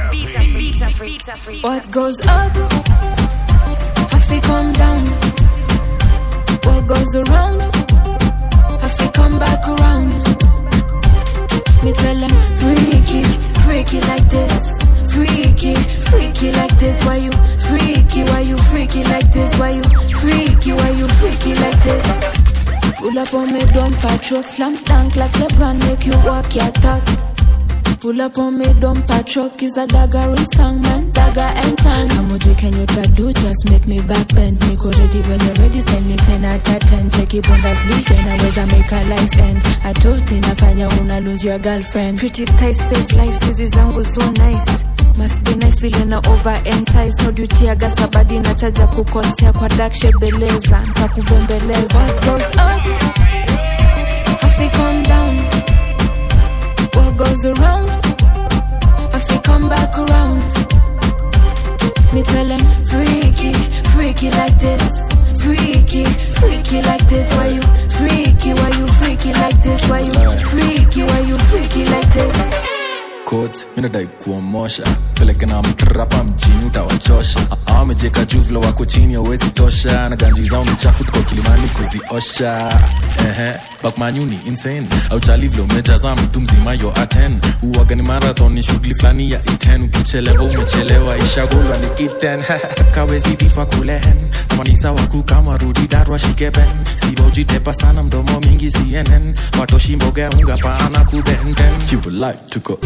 What goes up, have to come down. What goes around, have to come back around. Me tell them freaky, freaky like this. Freaky, freaky like this. Why you freaky? Why you freaky like this? Why you freaky? Why you freaky like this? Pull up on me, dump a truck, slam dunk like LeBron, make you walk your talk. Pull up on me, dump a truck is a dagger in song, man, dagger and tongue. Kama ujui kenye utadu, just make me back bend. Niko ready when you're ready, Stanley 10 out of 10. Cheki Bundesliga, inaweza make a life end. Atoti nafanya una lose your girlfriend. Pretty thighs save lives, hizi zangu so nice. Must be nice vile na over entice How do you tear gas abadi na chaja kukosea kwa dark shade beleza Nitakubembeleza What goes up Have to come down What goes around Have to come back around Me tell them freaky, freaky like this Freaky, freaky like this Why you freaky, why you freaky like this Why you freaky, why you freaky like this coat minadai kuomosha peleke na mtrapa mjini utawachosha awamejeka juu vile wako chini awezi tosha na ganji zao ni chafu tuko kilimani kuziosha ehe bakmanyuni insane auchali vile umejaza mtu mzima yo aten uwaga ni marathon ni shughuli fulani ya iten ukichelewa umechelewa ishagulwa ni iten kawezi difa kulehen kamanisa waku kama rudi darwa shikeben sibojitepa sana mdomo mingi cnn watoshi mboga unga paana kubenten you would like to go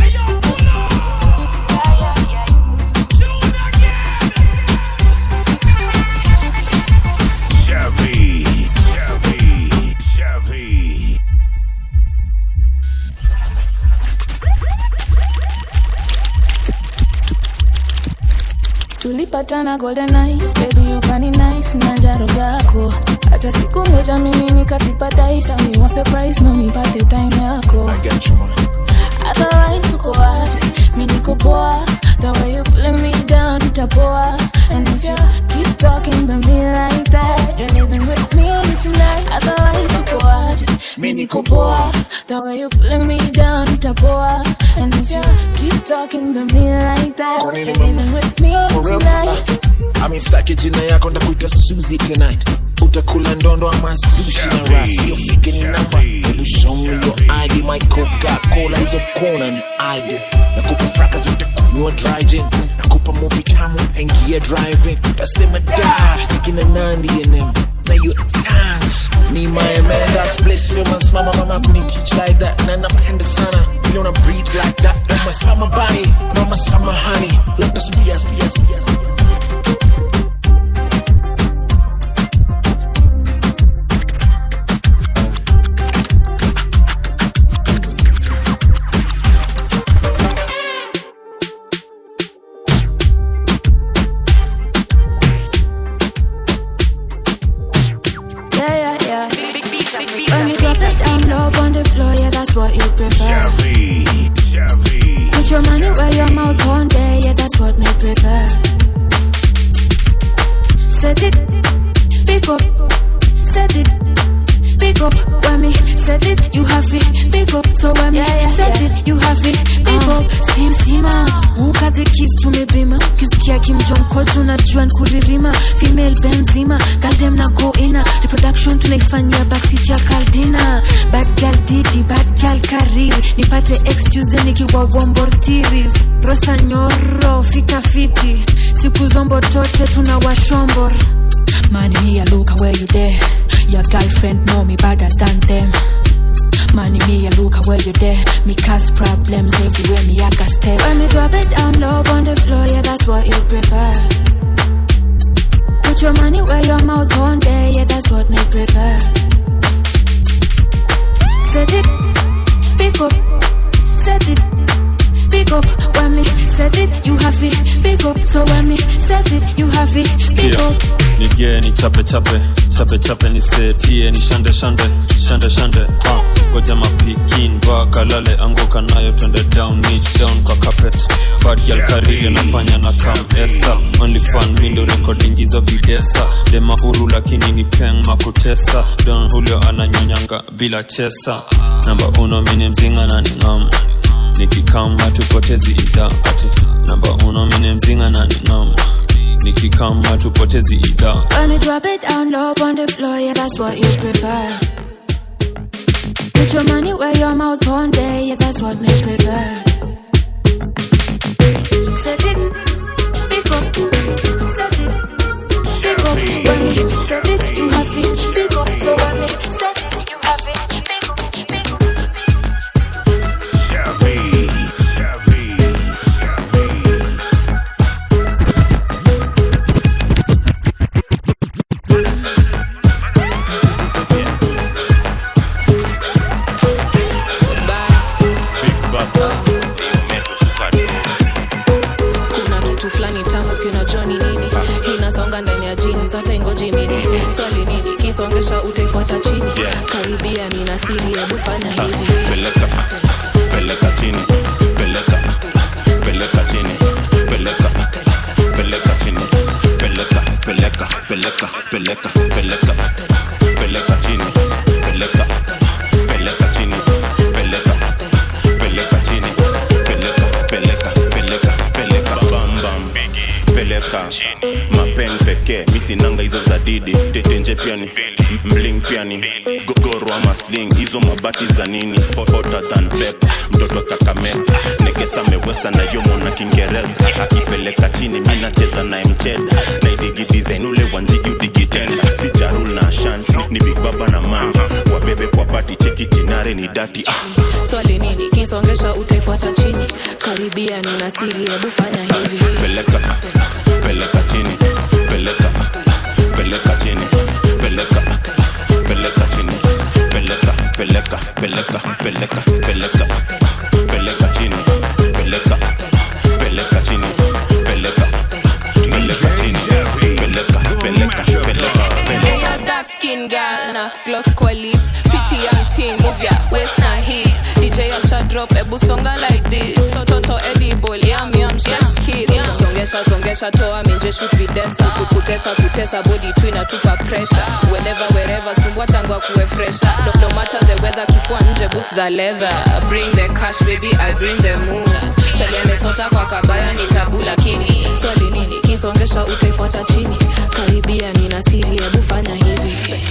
Chevy, Chevy, Chevy. tulipatana golden eyes baby ukani nice na njaro zako hata siku moja mimi nikatipa dice Tell me what's the price no nipate time yako otherwise uko aje mi niko poa the way you pulling me down itapoa and if you keep talking to me like that you're living with me tonight otherwise uko aje mi niko poa the way you pulling me down itapoa and if you keep talking to me like that Kwa nini you're living with me For real? tonight amistaki jina yako ndakuita suzi tonight utakula ndondo ama sushi na rasi hiyo fike ni namba hebu show me your id my coca cola hizo kona ni id nakupa fraka zote kunywa dry gin nakupa movie tamu aingia driving tasema da kina nandi enem na hiyo dance ni my man that's place famous mama mama kuni teach like that na napenda sana vile una breathe like that mama summer body mama summer honey let us be us be us be us, be us. Yeah, yeah, yeah. When you drop it down low on the floor, yeah, that's what you prefer. Chevy, Chevy. Put your money where your mouth on there, yeah, that's what me prefer. Set it, pick up, set it, pick up. When me set it, you have it, pick up. So when me set it, you have it, pick up. Sim sima, ukate kiss tumebima, kisikia kimjonko tunajua nkuririma, female benzima, galdem na go ina, reproduction tunaifanyia backseat ya kaldina, bad girl didi, bad girl kariri, nipate ex Tuesday nikiwa wombortiris, rosa nyoro, fika fiti, siku zombo tote tuna washombor. Man, me a look where you there. Your girlfriend know me better than them. Man, me a look where you there. Me cause problems everywhere. Me I got step. When me drop it down low on the floor, yeah, that's what you prefer. Put your money where your mouth on there, yeah, that's what me prefer. Set it, pick up, set it, pick up. When me set it, you have it, pick up. So when me set it, you have it, pick Sikia, up. nigie ni chape chape chape chape ni setie ni shande shande shande shande ah goja mapikin va kalale anguka nayo twende down niche down kwa carpet bad girl karili nafanya na kam esa only fun window recording hizo videsa dema huru lakini ni peng makutesa don julio ananyonyanga bila chesa namba uno mini mzinga na ni ngam nikikam hatupotezi idhaa ati namba kwa uno mine mzinga na ninoma nikikama tupotezi ida When you drop it down low on the floor, yeah, that's what you prefer. Put your money where your mouth on day, yeah, that's what me prefer. Set it, pick up, set it, pick up. When me set it, you have it, pick up. So when me set it, you have it, pick up, pick up. Chevy, Chevy, Chevy. kuna kitu fulani tamu si unajua ni nini inasonga ndani ya jeans hata ingoji mini swali nini kisongesha utaifuata chini karibia nina siri hebu fanya hivi peleka peleka chini peleka peleka chini peleka peleka chini peleka peleka peleka peleka peleka peleka chini peleka peleka chini peleka peleka chini peleka peleka peleka peleka bam bam peleka mapen pekee misinanga hizo za didi tetenje piani mling piani gogoro ama sling hizo mabati za nini hotter than pepper mtoto kakamega nekesa mewesa na yomo na kiingereza akipeleka chini mi nacheza naye mcheda naidigi design ule wanjigi udigitenda si charul na ashan ni big baba na man wabebe kwa pati cheki jinare ni dati ah. swali nini kisongesha utaifuata chini karibia nina siri hebu fanya hivi peleka peleka chini peleka peleka chini peleka peleka chini peleka peleka peleka peleka peleka peleka chini peleka peleka chini peleka peleka chini peleka peleka peleka Hey, peleka yo, dark skin girl na gloss kwa lips pretty young teen move ya waist na hips DJ Asha drop ebu songa like this toto edible yum yum chef's kiss songesha songesha toa minje shoot videsa kukutesa kutesa body tu inatupa pressure whenever wherever sumbua tangwa kuwe fresher no, no matter the weather kifua nje boots za leather bring the cash baby I bring the moves chalemesota kwa kabaya ni tabu lakini swali nini kisongesha utaifuata chini karibia nina siri hebu fanya hivi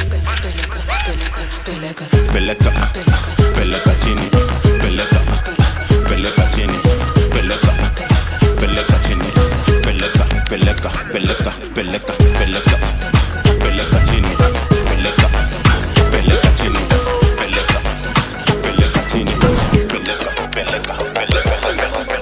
peleka peleka peleka peleka peleka chini peleka peleka chini peleka peleka chini peleka peleka peleka peleka peleka peleka chini peleka peleka chini peleka peleka chini peleka peleka peleka peleka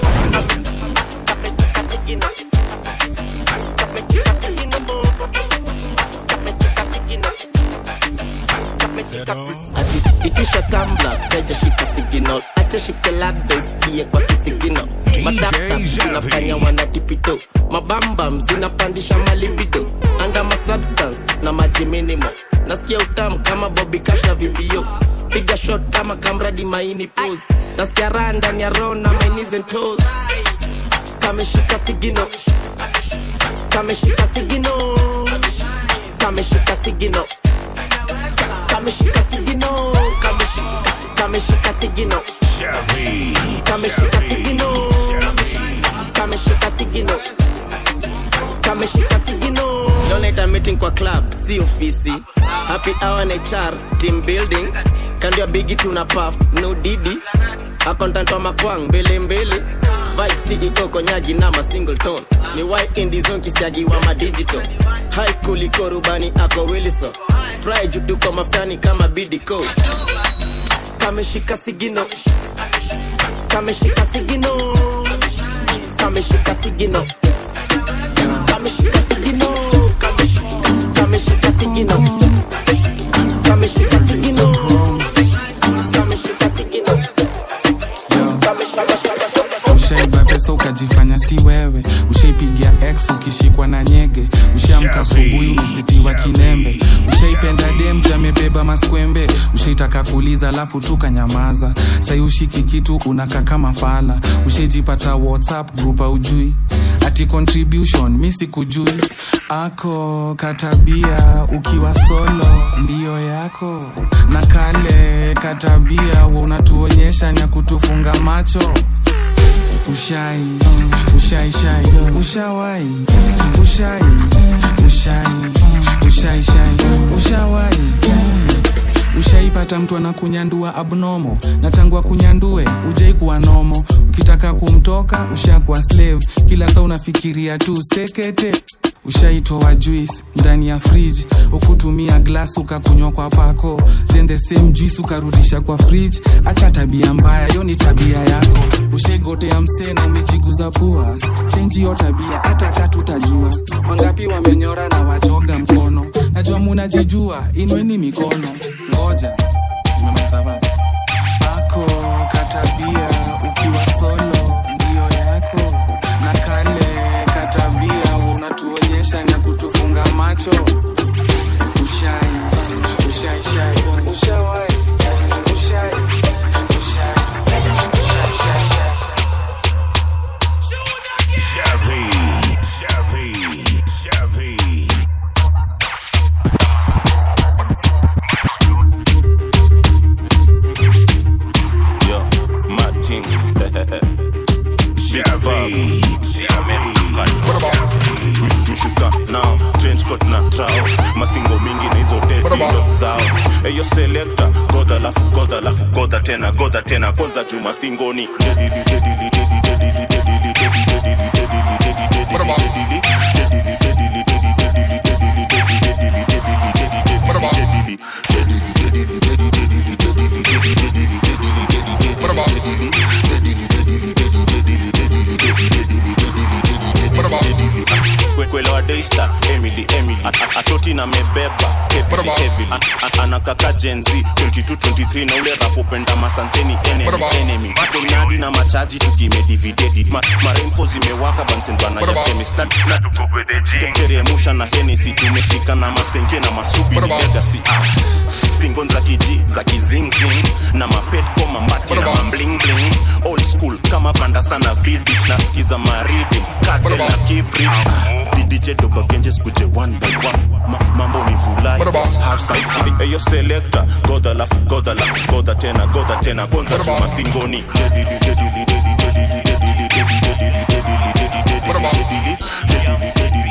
ati itisha tambla teja shika signal acha shike labda isikie kwa kisigino mataptap zinafanya wanatipito mabambam zinapandisha malibido anga masubstance na maji minimo nasikia utamu kama bobi cash na vibio piga shot kama kamradi maini pose nasikia raha ndani ya roho na my knees and toes kameshika sigino kameshika sigino kameshika sigino kameshika sigino kameshika kameshika sigino Chevy, kameshika sigino kameshika sigino kameshika sigino donate meeting kwa club si ofisi happy hour na HR team building kando ya bigi tuna puff no didi akontant wa makwang mbele mbele vibe si iko konyagi na ma single tones ni why indie zone kisiagi wa ma digital high kuliko rubani ako wilson fry juu tuko maftani kama bidco kameshika sigino kameshika sigino kameshika sigino kameshika sigino kameshika kameshika sigino kameshika sigino kameshika sigino ushaiba pesa ukajifanya si wewe ushaipigia x ukishikwa na nyege ushaamka asubuhi umesitiwa kinembe ushaipenda dem jamebeba maskwembe ushaitaka kuuliza alafu tukanyamaza sai ushiki kitu unaka kama fala ushaijipata whatsapp group aujui ati contribution mi sikujui ako katabia ukiwa solo ndiyo yako na kale katabia wa unatuonyesha nya kutufunga macho ushai ushai shai ushawai ushai ushai ushai shai ushawai ushaipata mtu anakunyandua abnomo na tangu akunyandue ujai kuwa nomo ukitaka kumtoka ushakuwa slave kila saa unafikiria tu sekete ushaitoa juice ndani ya fridge ukutumia glass ukakunywa kwa pako then the same juice ukarudisha kwa fridge acha tabia mbaya hiyo ni tabia yako ushaigotea msee na umejiguza pua chenji hiyo tabia hata katutajua wangapi wamenyora na wajoga mkono najua munajijua inweni mikono ngoja nimemaliza basi ako katabia ukiwa solo ndio yako na kale katabia unatuonyesha na kutufunga macho ushai ushai shai ushawai ushai ushai ushai shai shai Chevy, Chevy, Chevy. Yo, Martin. Big Bob. mishuka nao trench coat na trao maskingo mingi na hizo dedindo zao eyo selekta godha lafu godha lafu godha tena godha tena kwanza juma stingoni dedili dedili dedili dedili dedili dedili dedili dedili dedili dedili kwelewa daystar emily emily A- a- atoti na mebeba heavily, heavily. A- a- anakaka jenzi 2223 na ule rap upenda masanseni enemy enemy donadi na machaji tukimedividedi Ma, maremfo zimewaka bansenbana ya chemist na, na teremusha na henesi tumefika na masenke na masubi ni legacy ah. stingon za kiji za kizingzing na mapetko mambati na mamblingling old school kama vanda sana vidich nasikiza maridi kate na kibrich didj dobagenje skuje one by one Ma, mambo ni vulai half sci-fi eyo selector goda lafu goda lafu goda tena goda tena kwanza chuma stingoni dedili dedili dedili dedili dedili dedili dedili dedili dedili dedili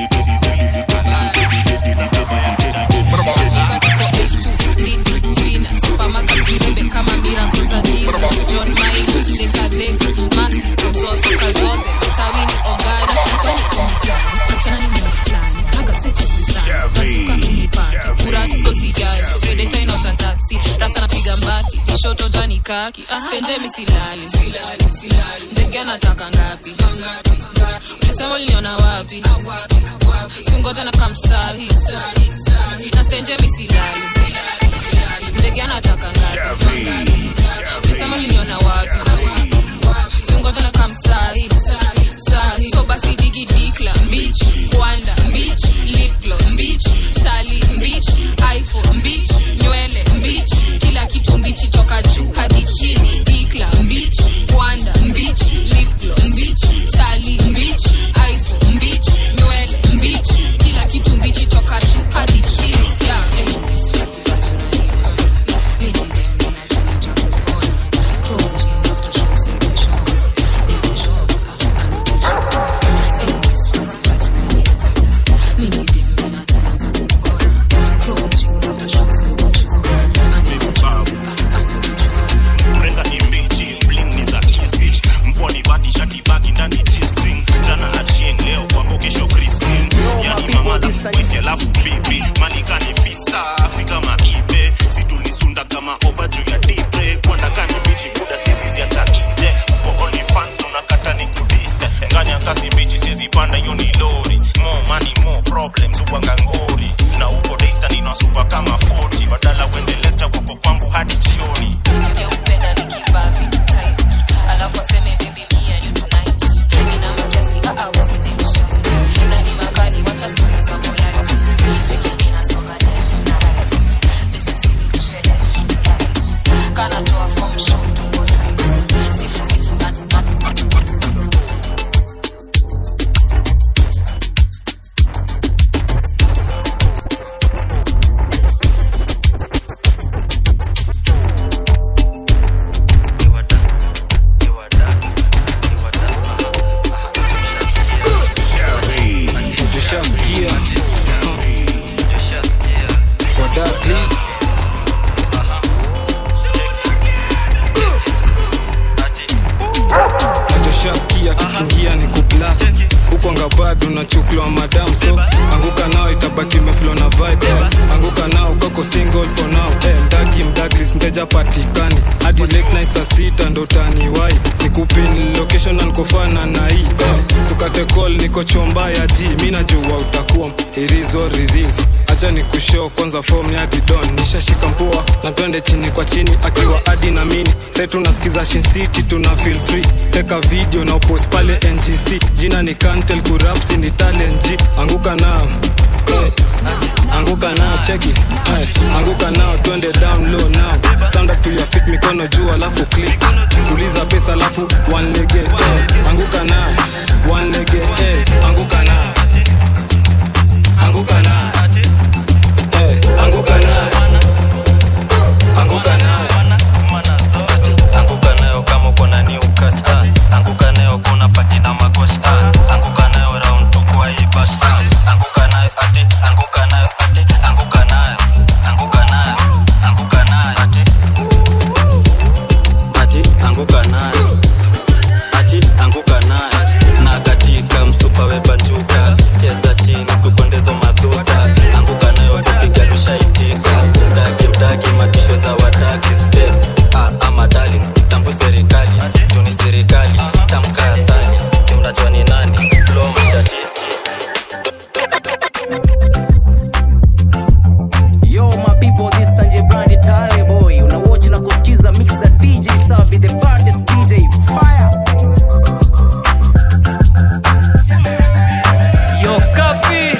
kama miracle za jesus john mine dekadheka masi mzozo kazoze tawini ogana kwani komikani kasichana ni mungu fulani kaga seti kuzana nasuka kunipati kurati skosijani redeta inaosha taksi rasa napiga mbati tishoto jani kaki stenje misilali ndege anataka ngapi ulisema uliniona wapi singoja na kamsahi na stenje misilali ndege anataka ngapi ulisema uliniona wapi singoja na kamsahi sahi so basi digi dikla mbich kwanda mbich lipglo mbich shali mbich iphone mbich nywele mbich kila kitu mbichi toka juu hadi chini dikla mbich kwanda mbich lipglo mbich shali mbich iphone mbich nywele mbich kila kitu mbichi toka juu hadi chini yeah, eh, fati, fati, unanipa. Mimi dem, ninajua nataka unachuklwa madam so anguka nao itabaki meflo na vibe eh. anguka nao kako single for now eh, mdaki mdagris mteja patikani hadi late night saa sita ndo taniwai nikupin location na nikofana na hii eh. sukate call niko chomba ya ji mi najua utakuwa irizo riris acha ni kushow kwanza form ya didon nishashika mpua na twende chini kwa chini akiwa adi na mini sai tunasikiza shin city tuna feel free teka video na upost pale ngc jina ni kantel kurapsi ni talent g anguka nao eh, anguka nao cheki eh, anguka nao twende down low now stand up to your feet mikono juu alafu click tuliza pesa alafu one lege eh, anguka nao one lege eh, anguka nao anguka nao eh, anguka nao anguka nao anguka nayo kama uko na new cut ah. anguka nayo kuna pati na makosh ah. anguka nayo round tu kwa hii bash ah. anguka nayo ati anguka nayo ati anguka nayo anguka nayo anguka nayo ati ati anguka nayo ati anguka nayo na katika msupa webanjuka cheza chini kukondezo madhuta anguka nayo kupiga lushaitika mdaki mdaki matisho za wadaki step ah, ama darling tambu serikali juni serikali tamka asali simnajua ni nani flow mshatiti Yo my people, this is Sanjay Brandi Tale boy. Unawatch na kusikiza mix za DJ Safi, the baddest DJ. Fire! Yo, copy.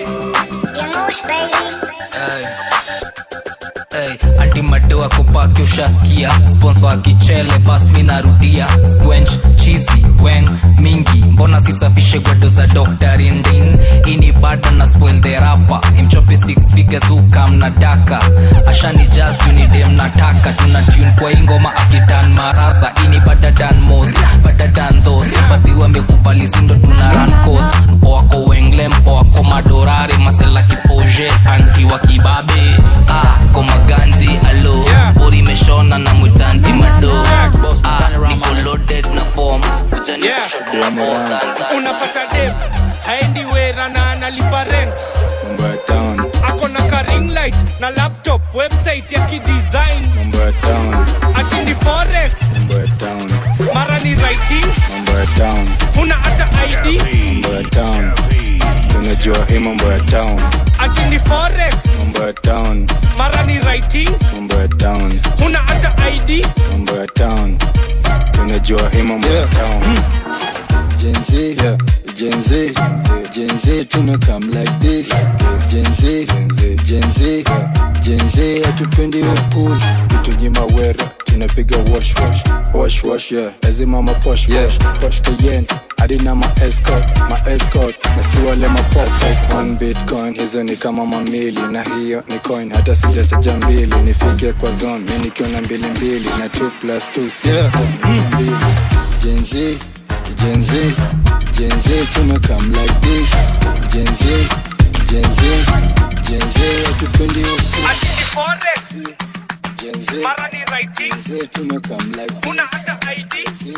Hey, anti madoa kupaki ushaskia sponso akichele bas mi narudia squench chizi weng mingi mbona sisafishe gwedo za dr rinding ini bada na spoil the rapa imchope six figures ukam na daka ashani jazz junidem nataka tuna tune kwa ingoma akidan marasa ini bada dan most bada dan thos badhi wamekubali sindo tuna run coast mpo wako wengle mpo wako madorare masela kipoje anki wa kibabe ah, koma ganji alo bori imeshona na mwitanti mado ah, niko loaded na form ujani Yeah. kushoto more than that unapata dem haendi wera na analipa rent mambo ya town ako na ka ring light na laptop website ya kidesign mambo ya town akini forex mambo ya town mara ni writing mambo ya town huna hata id mambo ya town unajua hii mambo ya town akini forex mambo ya town mara ni writing mambo ya town huna hata id mambo ya town unajua hii mambo ya town Gen Z, yeah. Gen Z, Gen Z, tuna come like this. Gen Z, Gen Z, Gen Z, hatupendi upuzi, tutunyima wera, tunapiga wash wash, wash wash, yeah. Lazima ma posh posh, posh kayen, hadi na ma escort, ma escort, na si wale ma pop. Like one bitcoin, hizo ni kama mamili, na hiyo ni coin, hata sijachaja mbili, nifike kwa zone, mi nikiwa na mbili mbili, na 2 plus 2 si mbili. Gen Z, Gen Z, Gen Z, tuna come like this. Gen Z, Gen Z, Gen Z, hatupendi upuzi. akini forex Gen Z, mara ni writing Gen Z, tuna come like huna hata id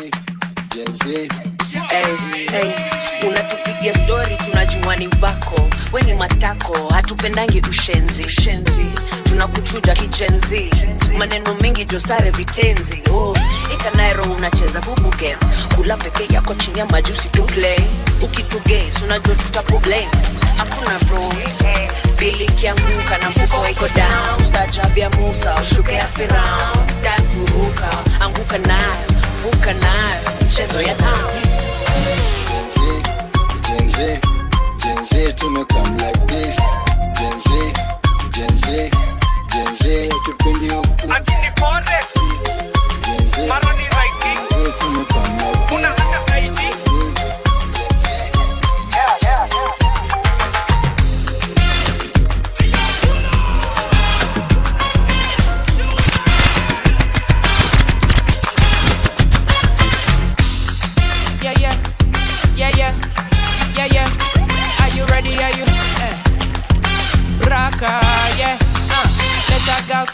Gen Z. hey, hey. unatupigia stori tunajua ni vako we ni matako hatupendangi ushenzi ushenzi tunakuchuja kijenzi maneno mengi josare vitenzi oh, ikanairo unacheza bubu game kula peke yako chini ya majusi tu play ukituges unajua tutakublame hakuna bros bili kianguka na mfuko iko down stajabia musa ushuke ya firaun sta kuruka anguka nayo vuka nayo mchezo ya town Gen Z, Gen Z, tuna come like this. Gen Z, Gen Z, Gen Z, hatupendi upuzi. akini forex Gen Z, mara ni writing Gen Z, tuna come like huna hata id Yeah, yeah, yeah, yeah, yeah, yeah. Are you ready? Are you? Eh. Raka, yeah. Uh. Let that girl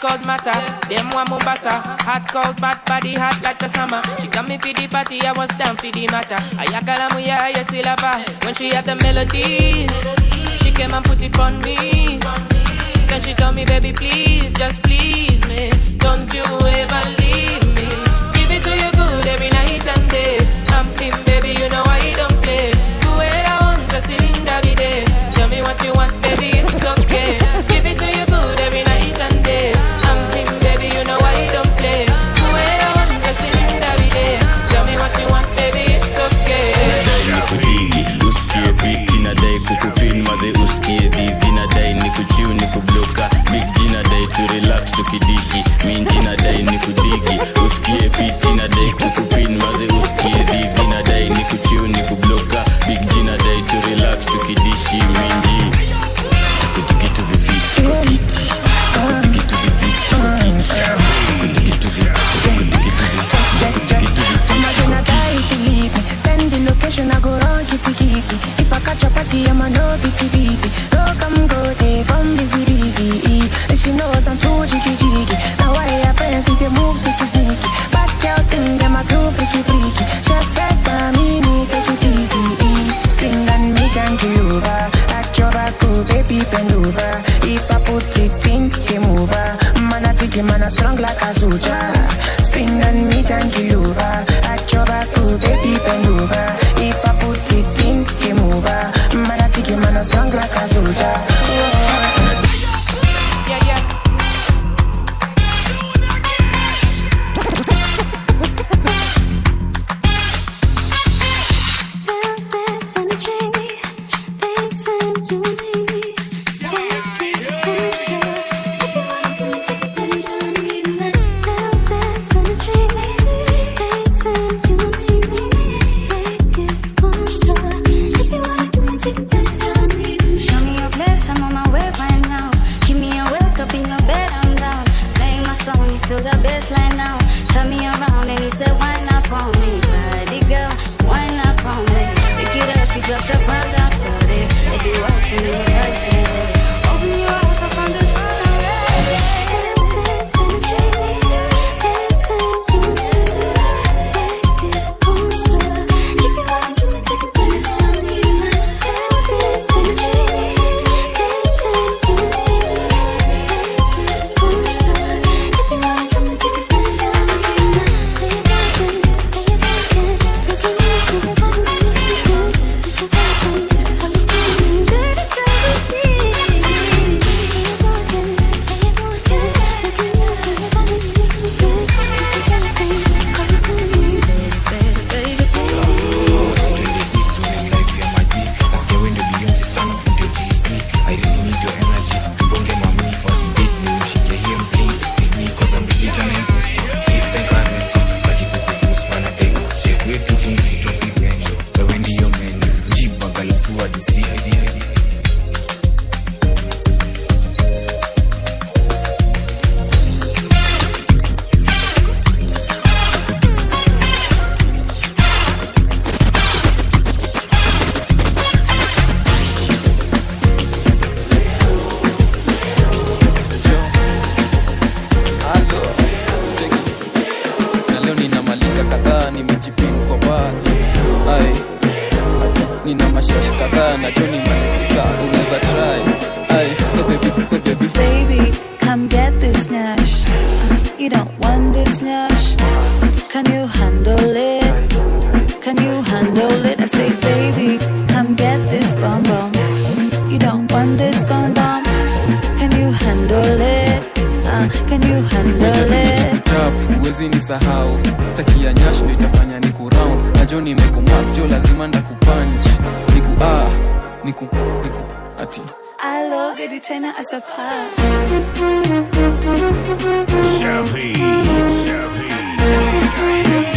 cold matter. Them one Mombasa, hot cold bad body hot like the summer. She got me for the party, I was down for the matter. Ayakala muya, you still love her. When she had the melodies, she came and put it on me. Then she told me, baby, please, just please me. Don't you ever leave me. Give it to you good every night and day. I'm him, baby, you know I don't play. Do it I want, just cylinder every day. Tell me what you want, baby, it's okay. Give it to you good every night and day. I'm him, baby, you know I don't play. Do it I want, just cylinder every day. Tell me what you want, baby, it's okay. nikudigi usikie fiti nadai kukupin maze usikie dhivi nadai nikuchiu nikubloka big G nadai tu relax tukidishi minji nadai nikudigi usikie fiti nadai kukupin maze usikie dhivi nadai nikuchiu nikubloka big G nadai tu relax tukidishi minji takutukitu viviti kwa kiti takutukitu viviti kwa kiti takutukitu viviti takutukitu Imagine a guy if you leave me. Send the location, I go run kitty kitty. If I catch a party, I'm a no pity pity. No come go day from busy busy. And she knows I'm too jiggy jiggy. Now I have friends with the moves sneaky sneaky. Back out thing, them are too freaky freaky. Chef fed by me, need take it easy. Swing and me junkie over. At your back, oh baby bend over. If I put it in, game over. Man a jiggy, man a strong like a soldier. Swing and me junkie over. At your back, oh baby bend over. If I put it in, game over. Man a jiggy, man a strong like a soldier. Yeah, yeah. Show me your place, I'm on my way right now. Give me a wake up in your bed, I'm down. Play my song, you feel the bass line now. Turn me around and he said, Why not on me? Body girl, why not on me? Pick it up, you drop your brand down to it. If you want some, then you like it. Open your eyes up on this na leo nina malika kadhaa nimejipin kwa baadhi ai ati nina mashash kadhaa na joni manefisa unaweza try ai so baby so baby Baby, come get this nash. You don't want this nash. Can you handle it? Can you handle it? I say, baby, come get this bomb bomb. You don't want this bomb bomb. Can you handle it? Uh, can you handle it? tap uwezi ni sahau takia nyash ndo itafanya ni kuround na jo nimekumak jo lazima ndakupanch niku ah niku niku ati I love it, tena as a pop. Chevy, Chevy,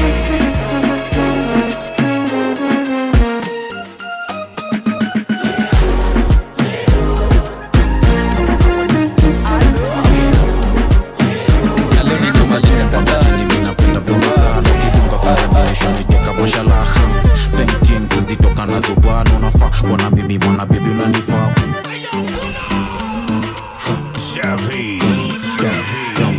na leo nina malika kadhaa nimejipin kwa baadhi kamashallah painting kuzitoka nazo bwana unafaa kuona mimi mwana bibi unanifaa Chevy, Yo,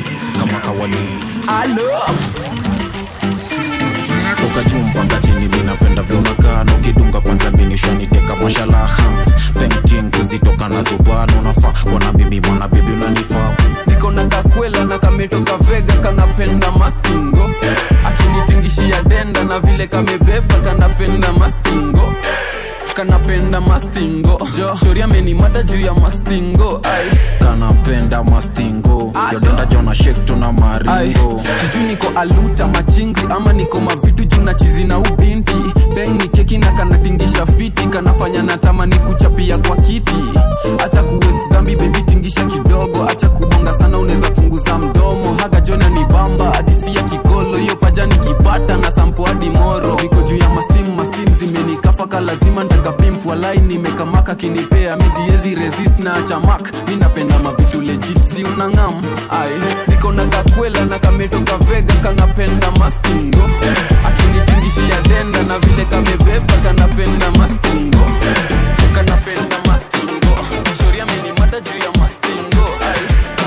toka jumba ngajini minapenda vyunakaa nukidunga kwanza binishaniteka mashalaha painting kuzitoka nazo bwana unafaa kwana mimi mwana bibi unanifaa niko na kakwela na kametoka vegas kanapenda mastingo akinitingishia denda na vile kamebeba kanapenda mastingo kanapenda mastingo jo shori amenimada juu ya mastingo ai kanapenda mastingo yodenda jona shek tuna ai maringo sijui niko aluta machingri ama niko mavitu juu na chizi na ubinti beng ni keki na kanatingisha fiti kanafanya natamani kuchapia kwa kiti acha kuwest dhambi bebi tingisha kidogo acha kubonga sana unaweza punguza mdomo haga jona ni bamba hadisi ya kikolo hiyo paja nikipata na sampo hadi moro niko juu ya mastim mastim zimenikafaka lazima ntakapimp walai nimekamaka kinipea misiezi resist na achamak mi napenda mavitu legit si unangam ai niko na kakwela na kametoka vegas kanapenda mastingo akinitingishia denda na vile kamebeba kanapenda mastingo kanapenda mastingo shoria menimada juu ya mastingo ai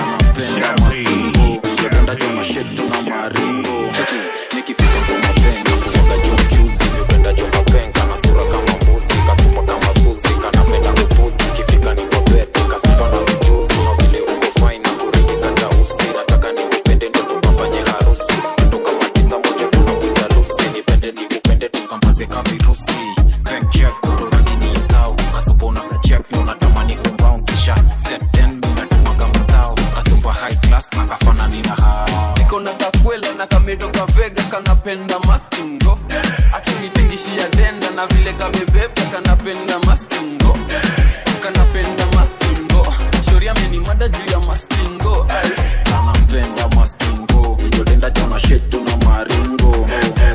yodenda jona shek tuna maringo Cheki, nikifika kwa mapenga kuwaga juu mchuzi nimependa joka penga na sura kama mbuzi kasupa kama suzi kanapenda kupuzi ikifika ni kwa bete kasupa na mchuzi na vile uko fine na kuringi kata usi nataka nikupende ndo tukafanye harusi ndo kama tisa moja tunakuita lusi nipende nikupende tusambaze ka virusi Bank check ndo rangi ni tau kasupa unakachek unatamani kumbao kisha set then unatumaga matao kasumba high class na kafanani na hao niko na kakwela na kametoka vegas kanapenda mastingo akinitingishia denda na vile kamebeba kanapenda mastingo kanapenda mastingo shoria menimada juu ya mastingo ai anapenda mastingo yodenda jona shek tuna maringo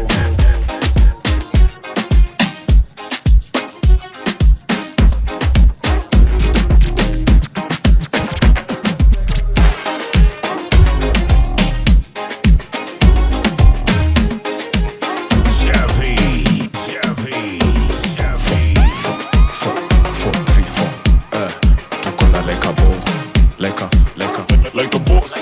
Chevy, Chevy, Chevy. four, three, four. Eh, tuko na like a boss, like a, like a, like a boss.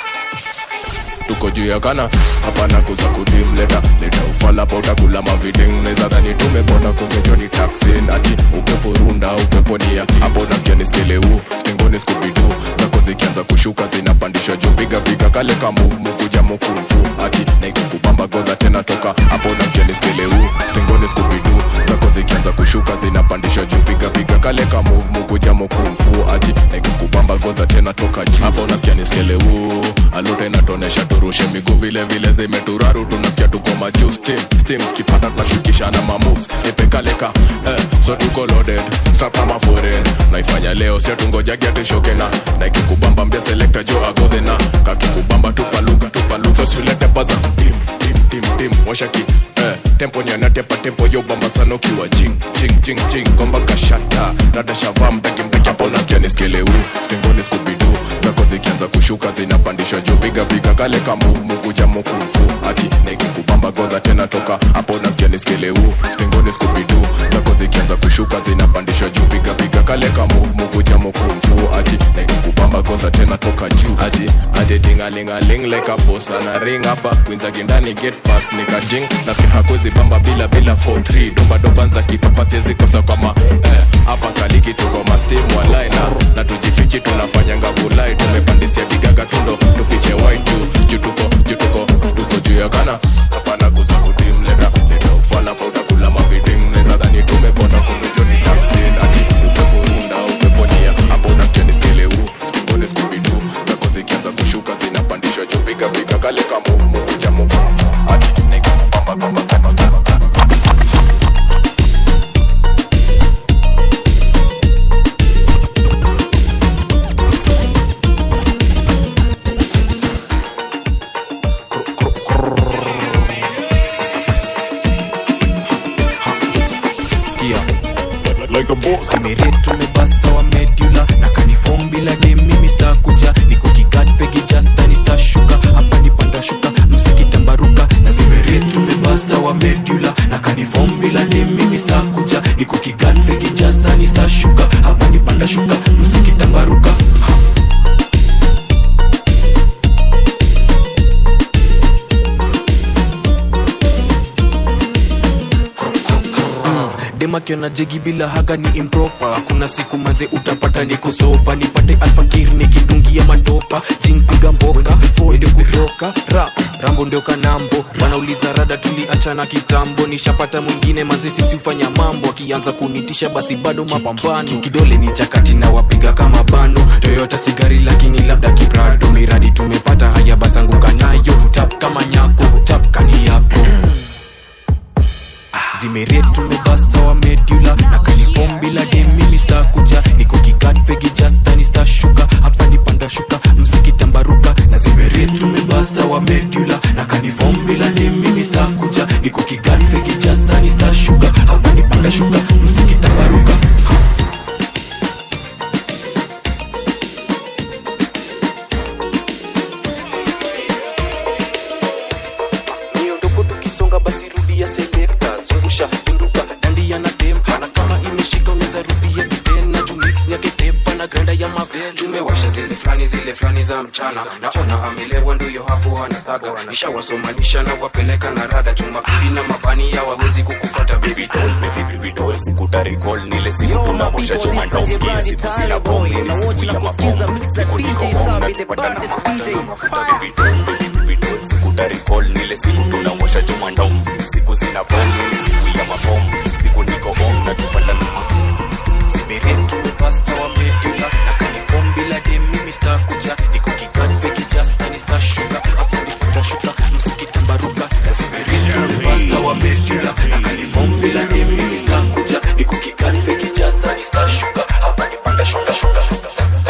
tuko juu ya kana hapana kuza kudim leta leta ufala pa utakula maviding neza dhani tumepona kungejo ni taxin ati upepo runda upepo nia hapo nasikia niskeleu stingoni skubidu zako zikianza kushuka zinapandishwa juu piga piga kale ka move mukuja mukumfu ati naikukubamba godha tena toka hapo nasikia niskeleu stingoni skubidu zako zikianza kushuka zinapandishwa juu piga piga kale ka move mukuja mukumfu ati naikukubamba godha tena toka juu hapo nasikia niskeleu alute inatonesha turushe miguu vile vile zimeturaru tunasikia tuko majuu steam steam skipata tunashukishana mamoves nipekaleka eh, so tuko loaded strap kama foreign naifanya leo sio tungojagi atishoke na naikikubamba mbia selekta jo agodhena kakikubamba tupaluka tupaluka so siulete paza kudim dim dim dim washaki eh, tempo nyanatepa tempo yo bamba sana ukiwa jing jing jing jing komba kashata radashavaa mdaki mdaki hapo nasikia niskeleu stengoni skubidu zako zikianza kushuka zinapandishwa juu piga piga kale ka move mukuja mukumfu ati naikikubamba godha tena toka hapo nasikia niskeleu stengoni skubidu zako zikianza kushuka zinapandishwa juu piga piga kale ka move mukuja mukumfu ati naikikubamba godha tena toka juu ati ati tingalingaling like a boss ana ring hapa kwinza kindani get pass nikajing nasikia hakuzi bamba bila bila 43 doba doba nza kipapa siwezi kosa kama eh, hapa kaliki tuko mastim walai na na tujifichi tunafanya ngavulai tumepandisia digaga tundo tufiche white juu juu tuko juu tuko tuko juu ya kana hapana kuza kudim leta leta ufala pa utakula maviding neza dhani tumepona kundojoni taksin ati upepo runda upepo nia hapo nasikia niskeleu stingoni skubidu zako zikianza kushuka zinapandishwa juu piga piga kale ka move mukuja mukufu ati nikikubamba bamba bamba bamba like a boss Ameretu mebasta wa medula na kanifom bila dem mimi stakuja niko kigat fegi jasta ni stashuka hapa ni panda shuka msiki tambaruka na zimeretu mebasta wa medula na kanifom bila dem mimi stakuja niko kigat fegi jasta ni stashuka hapa ni panda shuka msiki tambaruka ha. demakiona jegi bila haga ni impropa kuna siku manze utapata ni kusopa nipate alfakir nikidungia matopa jingpiga mboka fode kutoka rap rambo ndio kanambo wanauliza rada tuliachana kitambo nishapata mwingine manze sisi ufanya mambo akianza kunitisha basi bado mapambano kidole ni chakati na wapiga kama bano toyota sigari lakini labda kiprado miradi tumepata haya basanguka nayo tap kama nyako tap kani yako zimeret tumebasta wa medula na kanifom bila demimi stakuja niko kigat fegi jastani stashuka hapa ni panda shuka mziki tambaruka na zimeret tumebasta wa medula na kanifom bila demimi stakuja niko kigat fegi jastani stashuka hapa ni panda shuka mziki tambaruka miondoko tukisonga basi rudia selekta zungusha pinduka dandia na tempa na kama imeshika unaweza rudia tena juu mix nyake tepa na granda ya mavel tumewasha zile fulani zile fulani za mchana naona amelewa nduyo hapo anastaga nishawasomanisha na wapeleka na rada jumapili na mabani ya wawezi kukufata baby doll baby baby doll sikutarikol nile siku tunavusha chuma ndoski siku sina bomu ni siku ya mabomu siku niko home na tupatana mapata mafuta baby doll baby baby doll sikutarikol nile siku tunawasha chuma ndomu siku sina bomu ni siku ya mabomu siku niko home na tupatana siberetu pasta wa medula na kanifom bila dem mimi stakuja niko kigat feki jasta ni stashuka hapo ni tutashuka msiki tambaruka na siberetu pasta wa medula na kanifom bila dem mimi stakuja niko kigat feki jasta ni stashuka hapa ni panda shuka shuka shuka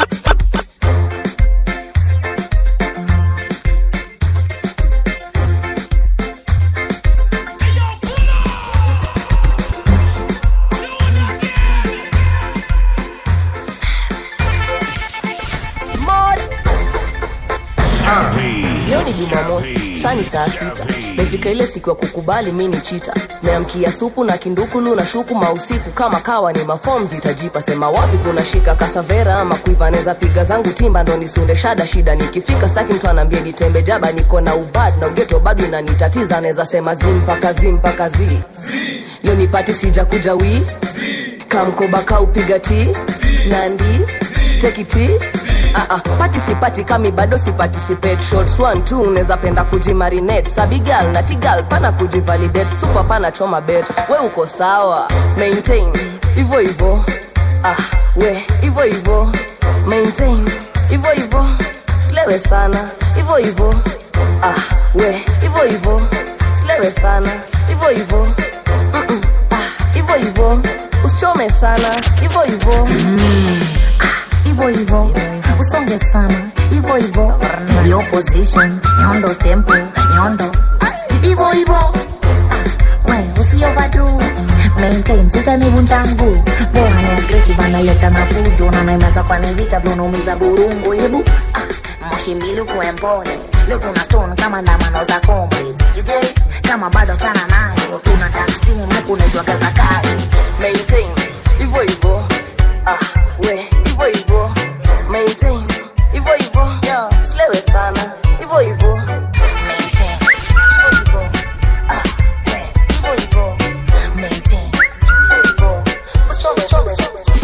leo ni jumamosi sani saa sita mefika ile siku ya kukubali mi ni chita meamkia supu na kindukulu na shuku mausiku kama kawa ni mafom zitajipa sema wapi kuna shika kasavera ama kuiva neza piga zangu timba ndo nisunde shada shida nikifika staki mtu anaambia nitembe jaba niko na ubad na ugeto bado inanitatiza anaweza sema zimpaka zimpaka zi leo nipati sija kuja wii kamkoba kaupiga ti nandi tekiti Uh-uh. pati sipati kami bado siparticipate shots one two unaweza penda kujimarinate sabigal na tigal pana kujivalidate super pana choma bet we uko sawa maintain hivyo hivyo ah, we hivyo hivyo maintain hivyo hivyo slewe sana hivyo hivyo ah, we hivyo hivyo slewe sana hivyo hivyo Mm-mm. ah, hivyo hivyo usichome sana hivyo hivyo hivyo hivyo usonge sana hivyo hivyo yo position nyondo tempo nyondo hivyo hivyo we usiovadu maintain sitanivunja mguu boa ni agresive analeta mafujo na naimeza kwa nivita vunaumiza burungu hebu ah, moshi mbili ukuwe mpole leo tuna stone kama ndamano za comrades you get it? kama bado chana nayo tuna dark steam huku naitwa kazakari maintain hivyo hivyo ah, we hivyo hivyo maintain hivyo hivyo slewe sana hivyo hivyo maintain hivyo hivyo ah, we hivyo hivyo maintain hivyo hivyo usonge songe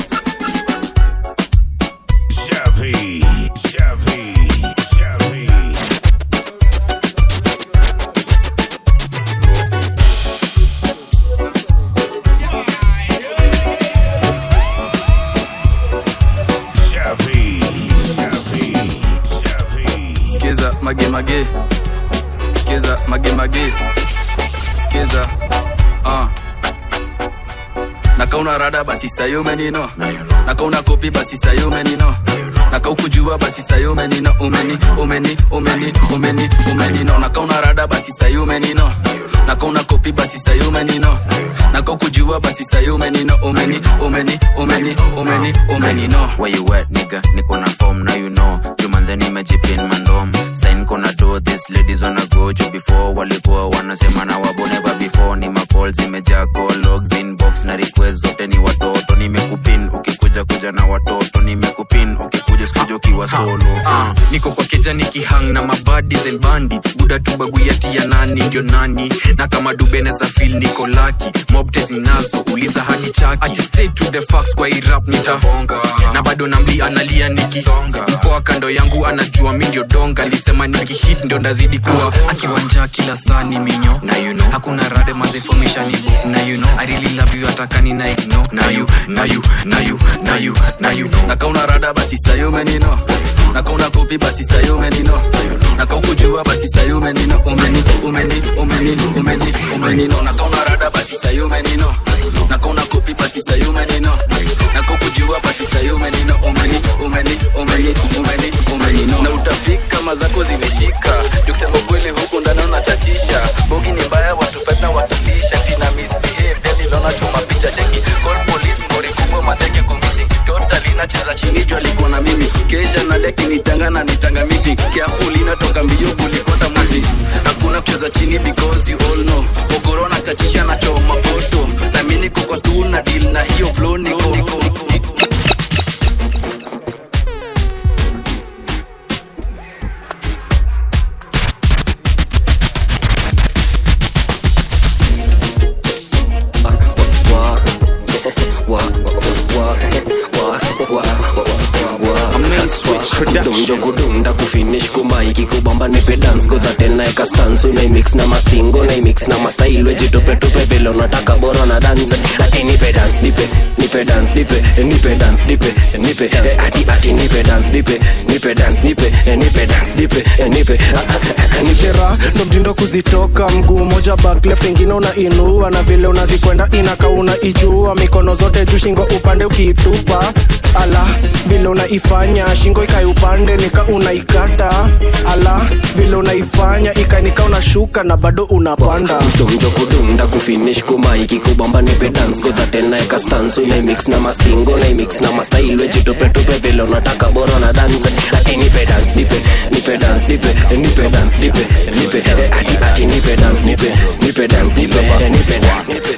Chevy, Chevy, Chevy. Chevy, Chevy, Chevy. skiza mage mage skiza mage mage skiza uh. nakauna rada basi sayumenino nakauna kopi basi sayumenino nakaukujua basi sayumenino umeni umeni umeni umeni umenino nakauna rada basi sayumenino nakauna kopi basi sayumenino nakaukujua basi sayumenino umeni umeni umeni umeni umenino Where you at, nigga? Niko na form, now you know. Jumanze nimejipin mandom. Sign kona do this, ladies wanna go juu before walikuwa wanasema na wabo never before. Ni macall zimejaa call logs inbox na request zote ni watoto. Nimekupin ukikuja kuja na watoto. Nimekupin ukikuja sikuja ukiwa nikiwa solo uh, niko kwa keja nikihang na mabadis and bandits buda tu baguyati ya nani ndio nani na kama dubeneza fil niko laki mobtes ninazo uliza hadi chaki Ati straight to the facts kwa hii rap nitahonga na bado namli analia nikisonga mpoa kando yangu anajua mi ndio donga lisema nikihit ndio ndazidi kuwa akiwanja kila saa ni minyo na you know hakuna rade mazefomeshani na you know i really love you atakani na ignore na you na you na you na you na you know nakauna rada basi sayo menino nakauna kopi basi sayo menino nakaukujua basi sayo menino umeni umeni umeni umeni umenino nakauna rada basi sayo menino nakauna kopi basi sayo menino nakaukujua basi sayo menino umeni umeni umeni umeni umenino na utafika mazako zimeshika jukusema kweli huku ndani unachachisha bogi ni mbaya watu fight na watulisha tina misbehave yani lona tuma picha cheki call police ngori kubwa mateke kumisi totally nacheza chini juu alikuwa na mimi keja na deki nitanga na nitanga miti careful inatoka mbio kulikota mwizi hakuna kucheza chini because you all know okoro na chachisha na choma foto na mimi niko kwa stool na deal na hiyo flow niko niko donjo kudunda kufinish kumaiki kubamba nipe dance godhatel naeka stansu naimix na mastingo naimix na mastailwe jitupetope vile unataka bora na dance ati nipe dance nipe nipe dance nipe nipe dance nipe nipe eh, ati ati nipe dance nipe nipe dance nipe eh, nipe dance nipe eh, nipe nishera ndo mtindo kuzitoka mguu moja back left ingine unainua na vile unazikwenda inaka unaijua mikono zote juu shingo upande ukiitupa ala vile unaifanya shingo ikai upande nika unaikata ala vile unaifanya ikanika unashuka na bado unapanda donjo kudunda kufinish kumaiki kubamba nipe dance godhatel naeka stansu naimix na mastingo naimix na mastailwe jitupetope vile unataka bora na dance ati nipe dance nipe nipe dance nipe nipe dance nipe nipe ati ati nipe dance nipe nipe dance nipe nipe dance nipe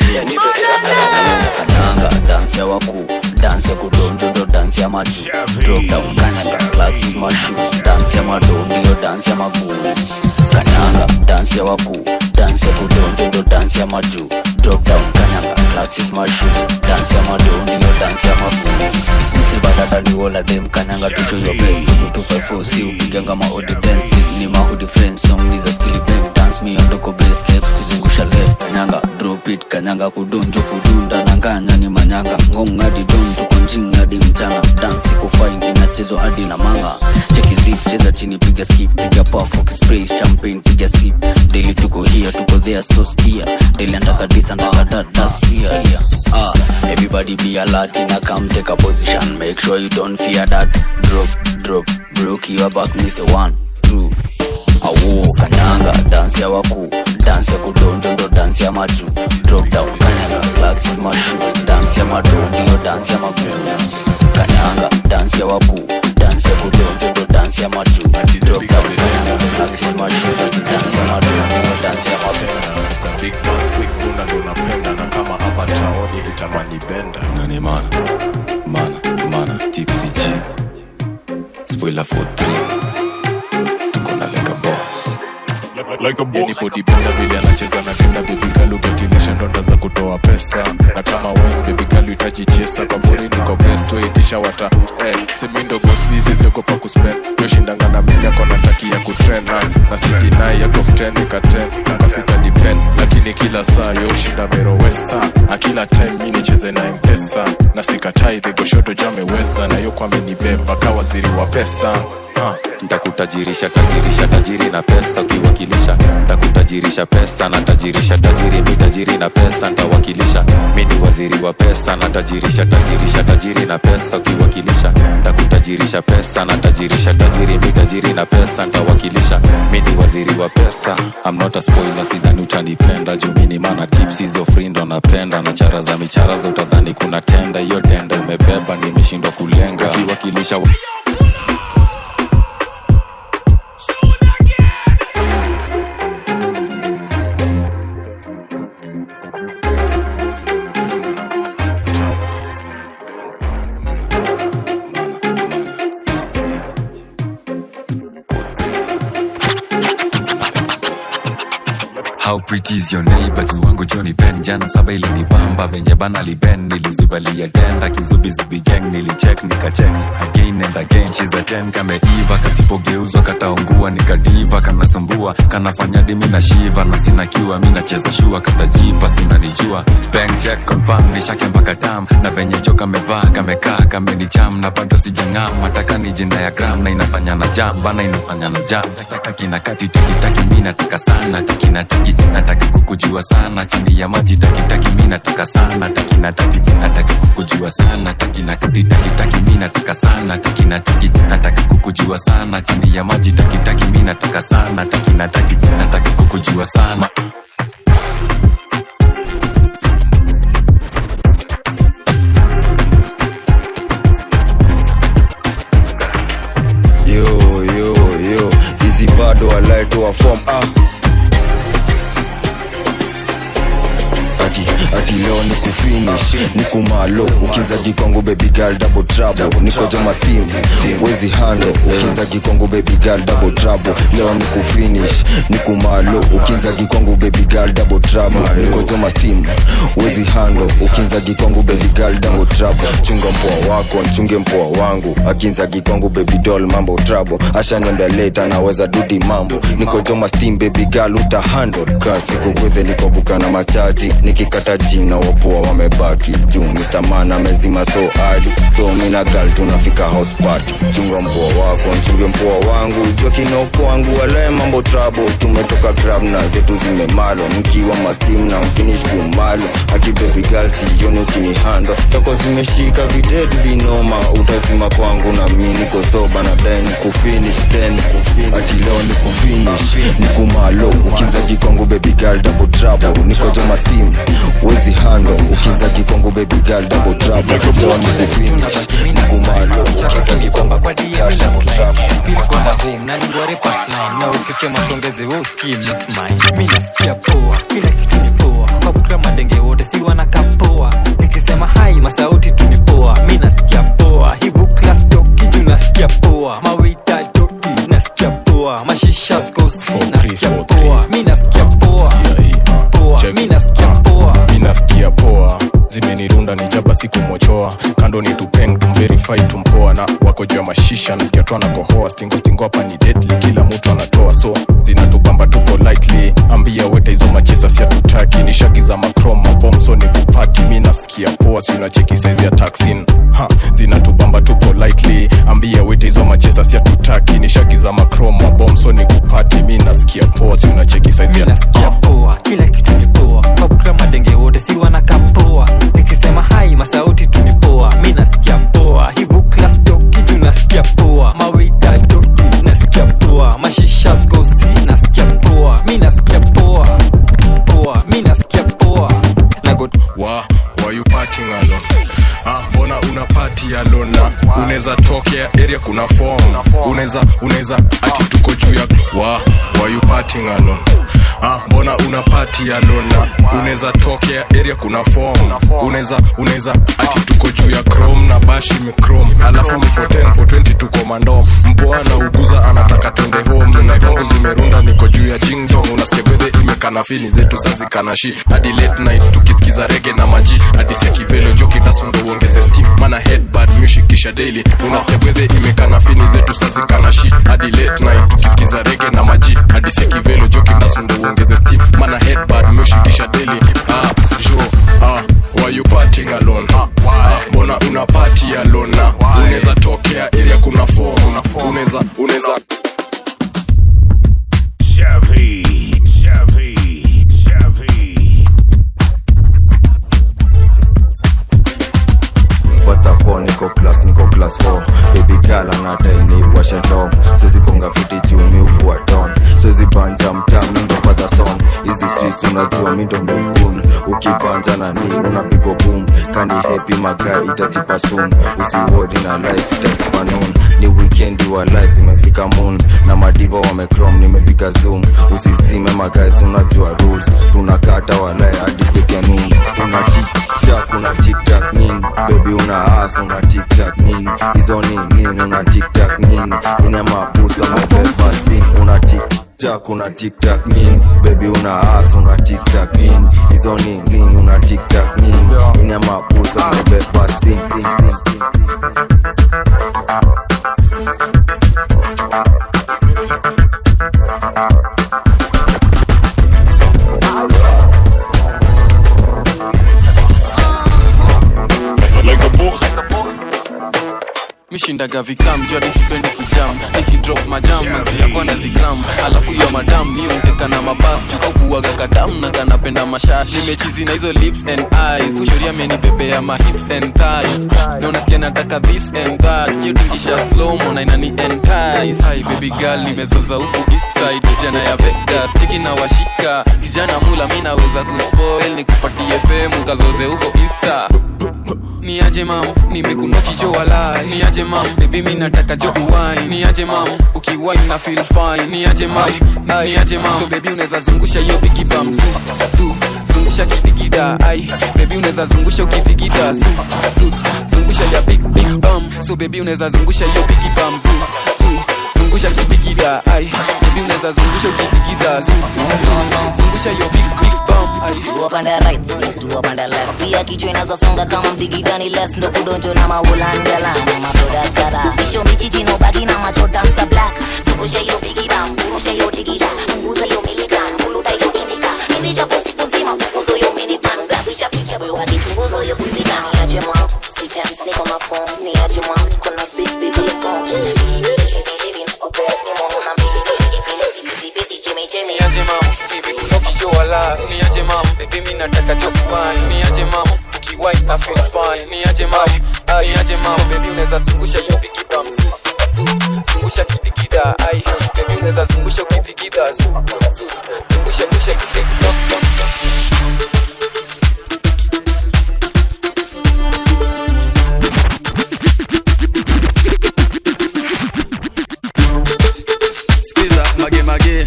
kananga dansi ya wakuu dansi ya kudonjo ndo dansi ya maju drop down kanyaga clutch mashu dansi ya mado ndiyo dansi ya maguu kanyanga dansi ya wakuu dansi ya kudonjo ndo dansi ya maju drop down kanyaga clutch mashu dansi ya mado ndiyo dansi ya maguu msibadadaniwola dem kanyanga tusho your best tukutufafosi upiganga maodi dance ni mahudi friends song ni za skili bank dance me ondoko base caps kuzungusha left kanyanga drop it kanyanga kudonjo kudunda nanganya ni manyanga ngong hadi don tuko njing hadi mchana dansi kufain inachezwa hadi na manga cheki zip cheza chini piga skip piga puff spray champagne piga sip daily tuko here tuko there so skia daily antaka disa antaka dada skia ah everybody be alert in a come take a position make sure you don't fear that drop drop broke your back me say one two awo kanyanga dansi ya wakuu dansi ya kudonjo ndo dansi ya maju drop down kanyanga claxis mashu dansi ya mado ndiyo dansi ya maguu kanyanga dansi ya wakuu dansi ya kudonjo ndo dansi ya maju drop down kanyanga claxis mashu dansi ya mado ndiyo dansi ya maguu Mr. Big Guns, Big Buna ndo napenda na kama avatar oni itamani benda nani mana mana mana tipsy g spoiler for 3 tuko na like a boss like a boss. Yani bodybuilder vile anacheza na denda baby girl ukikilisha ndonda za kutoa pesa na kama wine baby girl uhitaji chesa kwa bori niko best waitisha wata eh semindo bosi sisi kwa kuspend yo shindanga na mimi yako nataki ya kutrain na na city naye ya top 10 nika 10 ukafika depend lakini kila saa yo shinda mero wesa na kila time mimi nicheze na mpesa na sikatai the goshoto jameweza na yo kwa mimi beba kawa waziri wa pesa uh. ntakutajirisha tajirisha tajiri na pesa ukiwakilisha ntakutajirisha pesa na tajirisha tajiri mi tajiri na pesa ntawakilisha mi ni waziri wa pesa na tajirisha tajirisha tajiri na pesa ukiwakilisha ntakutajirisha pesa na tajirisha tajiri mi tajiri na pesa ntawakilisha mi ni waziri wa pesa I'm not a spoiler sidhani utanipenda juu mi ni mana tips hizo free ndo napenda na chara za michara za utadhani kuna tenda hiyo tenda umebeba nimeshindwa kulenga ukiwakilisha pretty is your neighbor tu wangu Johnny Ben jana saba ilinibamba venye bana liben nilizubalia denda kizubizubi gang nilicheck nikacheck again and again she's a 10 kameiva kasipogeuzwa kataungua nikadiva kanasumbua kanafanya dimi na shiva na sina kiwa mi nacheza shua katajipa sinanijua bank check confirm nishake mpaka tam na venye jo kamevaa kamekaa kamenicham na bado sijang'am mataka ni jina ya gram na inafanya na jam bana inafanya na jam taki na kati taki taki mi nataka sana taki na taki nataki kukujua sana chini ya maji taki taki mi nataka sana taki na taki nataki kukujua sana taki na kati taki taki mi nataka sana taki na taki nataki kukujua sana chini ya maji taki taki mi nataka sana taki na taki nataki kukujua sana yo yo yo hizi bado walaetoa fom ah. ati ati leo ni kufinish ni kumalo ukinza gikongo baby girl double trouble niko joma steam wezi hando ukinza gikongo baby girl double trouble leo ni kufinish ni kumalo ukinza gikongo baby girl double trouble niko joma steam wezi hando ukinza gikongo baby girl double trouble chunga mpoa wako mchunge mpoa wangu akinza gikongo baby doll mambo trouble ashaniambia late anaweza dudi mambo niko joma steam baby girl uta handle kasi kukwethe niko buka na machaji nikikata jina wapoa wamebaki juu Mr. Man amezima so adi so mina gal tunafika house party chunga mpoa wako mchunge mpoa wangu jua kinoko wangu walae mambo trouble tumetoka club na zetu zimemalo nikiwa mastim na mfinish kumalo aki baby girl sioni ukinihando zako zimeshika vitetu vinoma utazima kwangu na mi niko soba na dai ni kufinish then ati leo ni kufinish ni kumalo ukinza kikongo baby girl double trouble niko joma steam wezi hando ukinza kikongo baby girl double trouble leo ni kufinish ni kumalo ukinza kikongo baby girl double trouble kwenda home na ningware past nine na ukisema tuongeze wewe usikie miss mine mimi nasikia poa kila kitu ni poa kwa kukla madenge wote si wanakaa poa nikisema hai masauti tu ni poa mimi nasikia poa hibu class toki juu nasikia poa mawita toki nasikia poa mashisha skosi nasikia poa mimi nasikia poa poa mimi nasikia poa minasikia poa zimenirunda ni jaba sikumochoa kando ni tupeng tumverify tumpoa na wako juu ya mashisha nasikia tu anakohoa stingo stingo hapa ni deadly kila mtu anatoa so zinatubamba tupo lightly ambia wete hizo machesa siatutaki ni shagi za macrom mabom so ni kupati mi nasikia poa si unacheki saizi ya taxin ha zinatubamba tupo lightly ambia wete hizo machesa siatutaki ni shagi za macrom mabom so ni kupati mi nasikia poa si unacheki saizi ya nasikia poa kila kitu ni poa kwa kukla madenge wote si wanakaa poa nikisema hai masauti tu ni poa mi nasikia poa hibu class toki juu nasikia poa mawita toki nasikia poa mashisha skosi nasikia poa mi nasikia poa poa mi nasikia poa nagot wa why you partying alone ah, mbona una party alone na unaweza tokea area kuna form unaweza unaweza ati tuko juu ya wa why you partying alone ah, mbona una party alone na unaweza tokea area kuna form unaweza unaweza ati tuko juu ya chrome na bashi michrome alafu ni 410 420 tuko mandom mpoa na uguza anataka twende home na zangu zimerunda niko juu ya jingdong unasikia bedhe imekana fili zetu sazikana shi hadi late night tukisikiza rege na maji hadi sekivelo joki dasundo uongeze steam mana headbad music kisha daily unasikia bedhe imekana fini zetu sazikana shi hadi late night tukisikiza rege na maji hadi sekivelo joki dasundo uongeze steam mana headbad music kisha daily ah jo ah why you partying alone ah, mbona una party alone na unaweza tokea area kuna form unaweza unaweza Chevy, Chevy, Chevy. Waterfall, niko class niko class 4 baby girl anadai ni washe dom siwezi bonga fiti juu mi ukuwa don siwezi banja mtaa mindo father son hizi streets unajua mindo mdukun ukibanja na ni unapigwa boom kani happy magra itatipa soon usiwodi na life itajipa noon ni weekendi wa life imefika moon na madiva wamecrom nimepiga zoom usizime magais unajua rules tunakata walae hadi fike noon una tiktak una tiktak nini baby una as una tiktak nini hizo ni nini una tiktak nini ina mabusu amebeba sin una tik tiktak una tiktak nini bebi una as una tiktak nini hizo ni nini una tiktak nini unyama pusa umebeba sing ting, ting, ting, ting. Like a boss. mishindaga vikam jua sipendi kujam nikidrop majam maziakwa na zikram alafu ya madam mi uteka na mabas kaukuaga kadam na kanapenda mashash nimechizi na hizo lips and eyes ushoria menibebea ma hips and thighs na unasikia nataka this and that kiotingisha slomo na inani entice Hi baby girl nimezoza huku east side jana ya Vegas tiki na washika kijana mula mi naweza kuspoil nikupatie fame ukazoze huko insta ni aje mam nimekuna kijo walai ni aje mam bebi mi nataka jo uwine ni aje mam ukiwine na feel fine ni aje mam ni aje mam so bebi unaweza zungusha hiyo bigi bam zu zu zungusha kidigida ai bebi unaweza zungusha ukidigida zu zu zungusha ya big big bam so bebi unaweza zungusha hiyo bigi bam zu zu zungusha kidigida ai bebi unaweza zungusha ukidigida zu zu zu zungusha hiyo big big bam ai Stu up and the right, sis, stu up and the left Pia kichwa inazasonga kama mdigidani less Ndo kudonjo na maulandela Mama brothers kada Isho michichi no bagi na macho dancer black Zungusha hiyo bigida, mburusha hiyo digida Punguza hiyo miligram, buluta hiyo indika Hindi cha siku nzima, fukuzo hiyo minipan Gabisha fikia bwe wadi tunguzo hiyo fizika Ni aje mwa, si times niko ma phone Ni aje mwa, niko na big big big bong niaje mam nimekuna kijo wala niaje mam bebi mi nataka jo wine niaje mam ukiwine na feel fine niaje mam ai niaje mam so bebi unaweza zungusha hiyo bigi bam zu zu zungusha kidigida ai bebi unaweza zungusha ukidigida zu zu zungusha ngusha kidigida skiza mage mage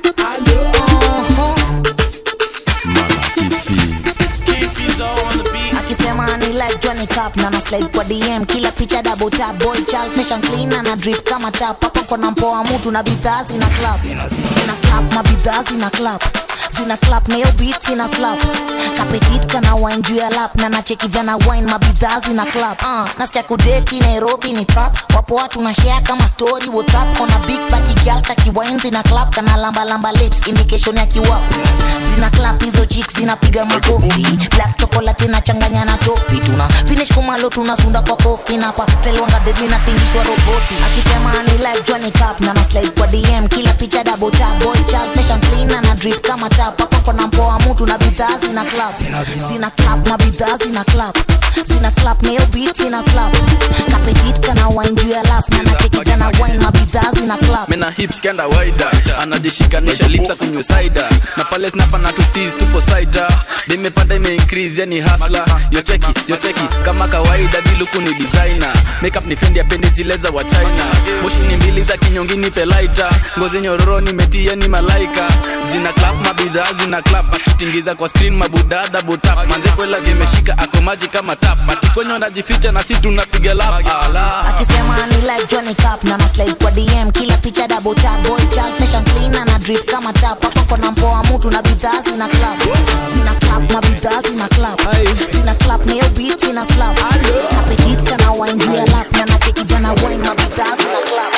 akisema ni like Johnny Cup na na slide kwa DM kila picha double tap boy child fashion clean na na drip kama tap hapo kona mpoa mtu na bidhaa zina clap zina clap mabidhaa zina clap zina clap na hiyo beat zina slap kapetit kana wine juu ya lap na nacheki vyana wine mabidhaa zina clap uh, nasikia kudeti Nairobi ni trap wapo watu na share kama story WhatsApp kona big party girl kaki wine zina clap kana lamba lamba lips indication ya kiwafu zina clap hizo chicks zinapiga makofi black chocolate inachanganya na tofi tuna finish kumalo tunasunda kwa kofi na pa style wanga deadly na tingishwa roboti akisema ni like Johnny Cup na na slide kwa DM kila picha double tap boy child fashion clean na na drip kama tap hapo kona mpoa mtu na bidhaa zina clap zina clap na bidhaa zina clap zina clap na hiyo beat zina slap kapetit kana wine juu ya lap na nacheki kana wine mabidhaa zina clap mena hips kenda waida anajishikanisha lipsa kunywe saida na pale snapa na tutis tupo saida dimepanda ime increase yani hasla yocheki yocheki kama kawaida diluku ni designer makeup ni fendi apendi zile za wa china moshi ni mbili za kinyongini pelaita ngozi nyororo nimetia ni malaika zina clap mabidhaa zina clap akitingiza kwa screen mabudada butap manze kwela zimeshika ako maji kama tap atikwenye najificha na si tunapiga lap ala akisema ni like Johnny Cup na na slide kwa DM kila picha double tap boy child fashion clean na na drip kama tap hapo kona mpoa mtu na bidhaa zina clap zina clap na bidhaa zina clap zina clap na hiyo beat zina slap kapetit kana wine juu ya lap na nacheki vyana wine na bidhaa zina clap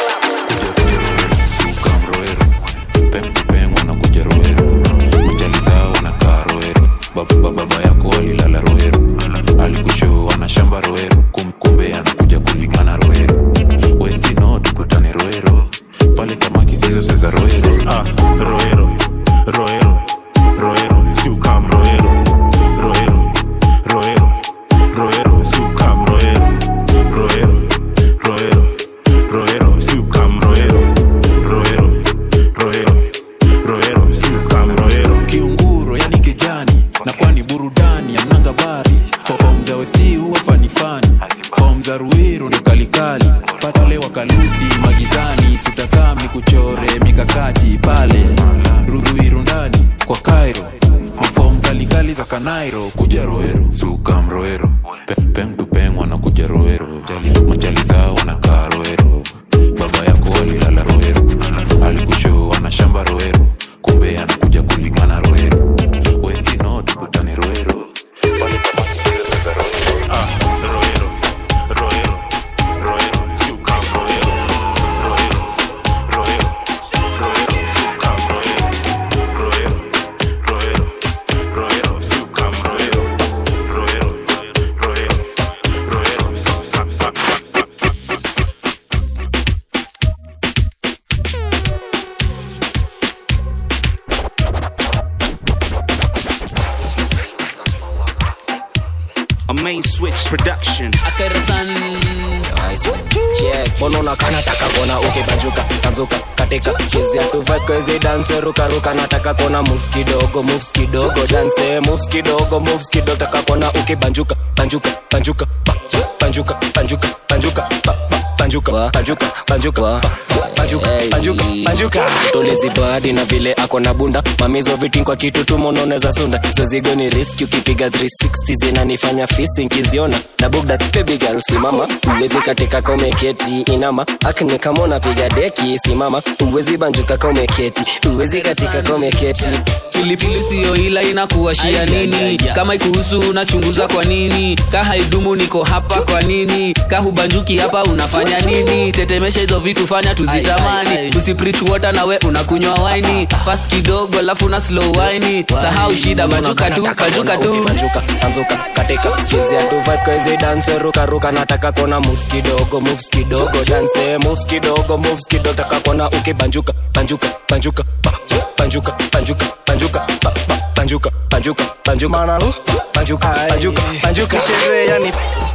pengwa na kuja roero majali zao wanakaa roero baba, baba yako alilala roero alikushoo ana shamba roero Kum, kumbe anakuja kulingana roero westino tukutane roero pale kama kisizo seza roero ah, roero roero roero sukam roero roero roero roero sukam roero roero roero roero sukam roero roero roero roero sukam roero kiunguro yani kijani na kwani burudani ananga bari fom za westi huwa fanifani fom za ruiru ndo kalikali patale wakalusi magizani sutakami kuchore mikakati pale ruruiru ndani kwa kairo mafom kalikali za kanairo kuja roero sukam roero Pe- peng tu peng wanakuja roero Jali- majali zao wanakaa roero baba yako alilala roero alikushoo ana shamba roero main switch production mbona unakaa nataka kuona ukibanjuka tanzuka katika chezea tu vibe kwa hizi dance ruka ruka nataka kuona moves kidogo moves kidogo dance moves kidogo moves kidogo taka kuona ukibanjuka banjuka banjuka ba- banjuka banjuka banjuka ba- ba- banjuka banjuka banjuka ba- banjuka banjuka banjuka tolezi badi na vile ako na bunda mamizo vitin kwa kitu tu mononeza sunda zozigo ni riski ukipiga 360 zinanifanya fisi nkiziona na bugda baby girl simama uwezi katika ka umeketi inama akne kama unapiga deki simama uwezi banjuka ka umeketi uwezi katika ka umeketi pilipili siyo ila inakuwashia nini kama ikuhusu unachunguza kwa nini ka haidumu niko hapa kwa nini ka hubanjuki hapa unafanya nini tetemesha hizo vitu fanya tuzitamani usiprich water nawe unakunywa waini fas kidogo alafu na slow waini sahau shida banjuka tu banjuka tu banjuka tanzuka katika chezea tu vibe kwa hizi dance ruka ruka nataka kona moves kidogo moves kidogo dance moves kidogo moves kidogo taka kona ukibanjuka banjuka banjuka ba- banjuka banjuka banjuka ba- ba- banjuka banjuka banjuka banjuka banjuka banjuka sherehe yani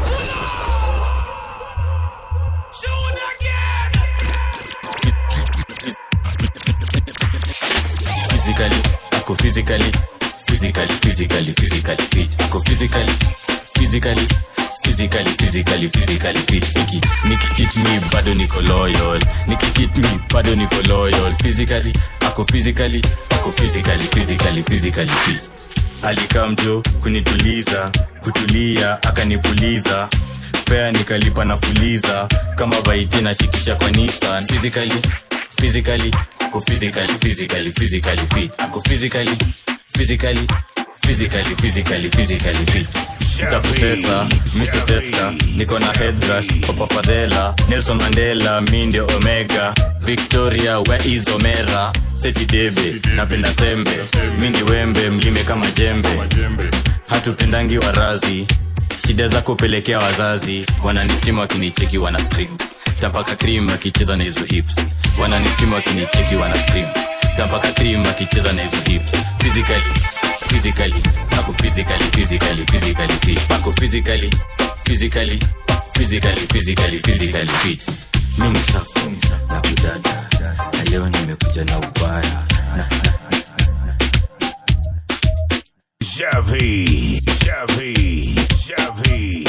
physically ako physically physically physically physically fit ako physically physically physically physically physically fit Siki, nikicheat me bado niko loyal nikicheat me bado niko loyal physically ako physically ako physically physically physically fit alikamjo kunituliza kutulia akanipuliza fea nikalipa na fuliza kama vaiti nashikisha kwa nisan physically physically ako physically physically physically fit ako physically physically physically physically physically fit takusesa misoseska niko na headrush papa fadhela nelson mandela mi ndio omega victoria where is omera seti debe napenda sembe mi ndi wembe mlime kama jembe hatupendangi warazi shida za kupelekea wazazi wananistima wakinicheki wana scream tampaka cream akicheza na hizo hips wananistima wakinicheki wana scream tampaka cream akicheza na hizo hips physically physically ako physically physically physically fit ako physically physically physically physically physically fit mimi safi na kudada na leo nimekuja na ubaya na, Javi, Javi, Javi.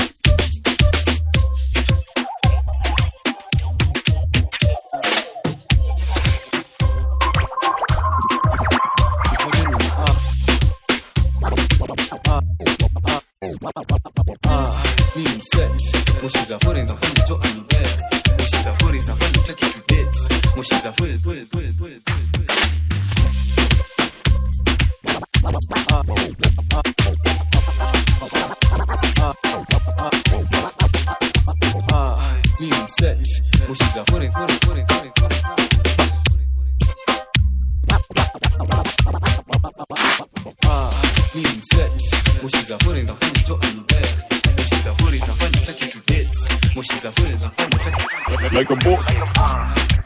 Me upset. Mushiza for it, nafanya to anibet. Mushiza for it, nafanya take it to date. Mushiza for it, put it, put it, put it, put it, put it. Ah, me upset. Mushiza for it, for it, for it, for it, for it. Ah, me upset. Mushiza for it, nafanya to anibet. Mushiza for it, nafanya take it to date. Mushiza for it, nafanya take it Like a boss.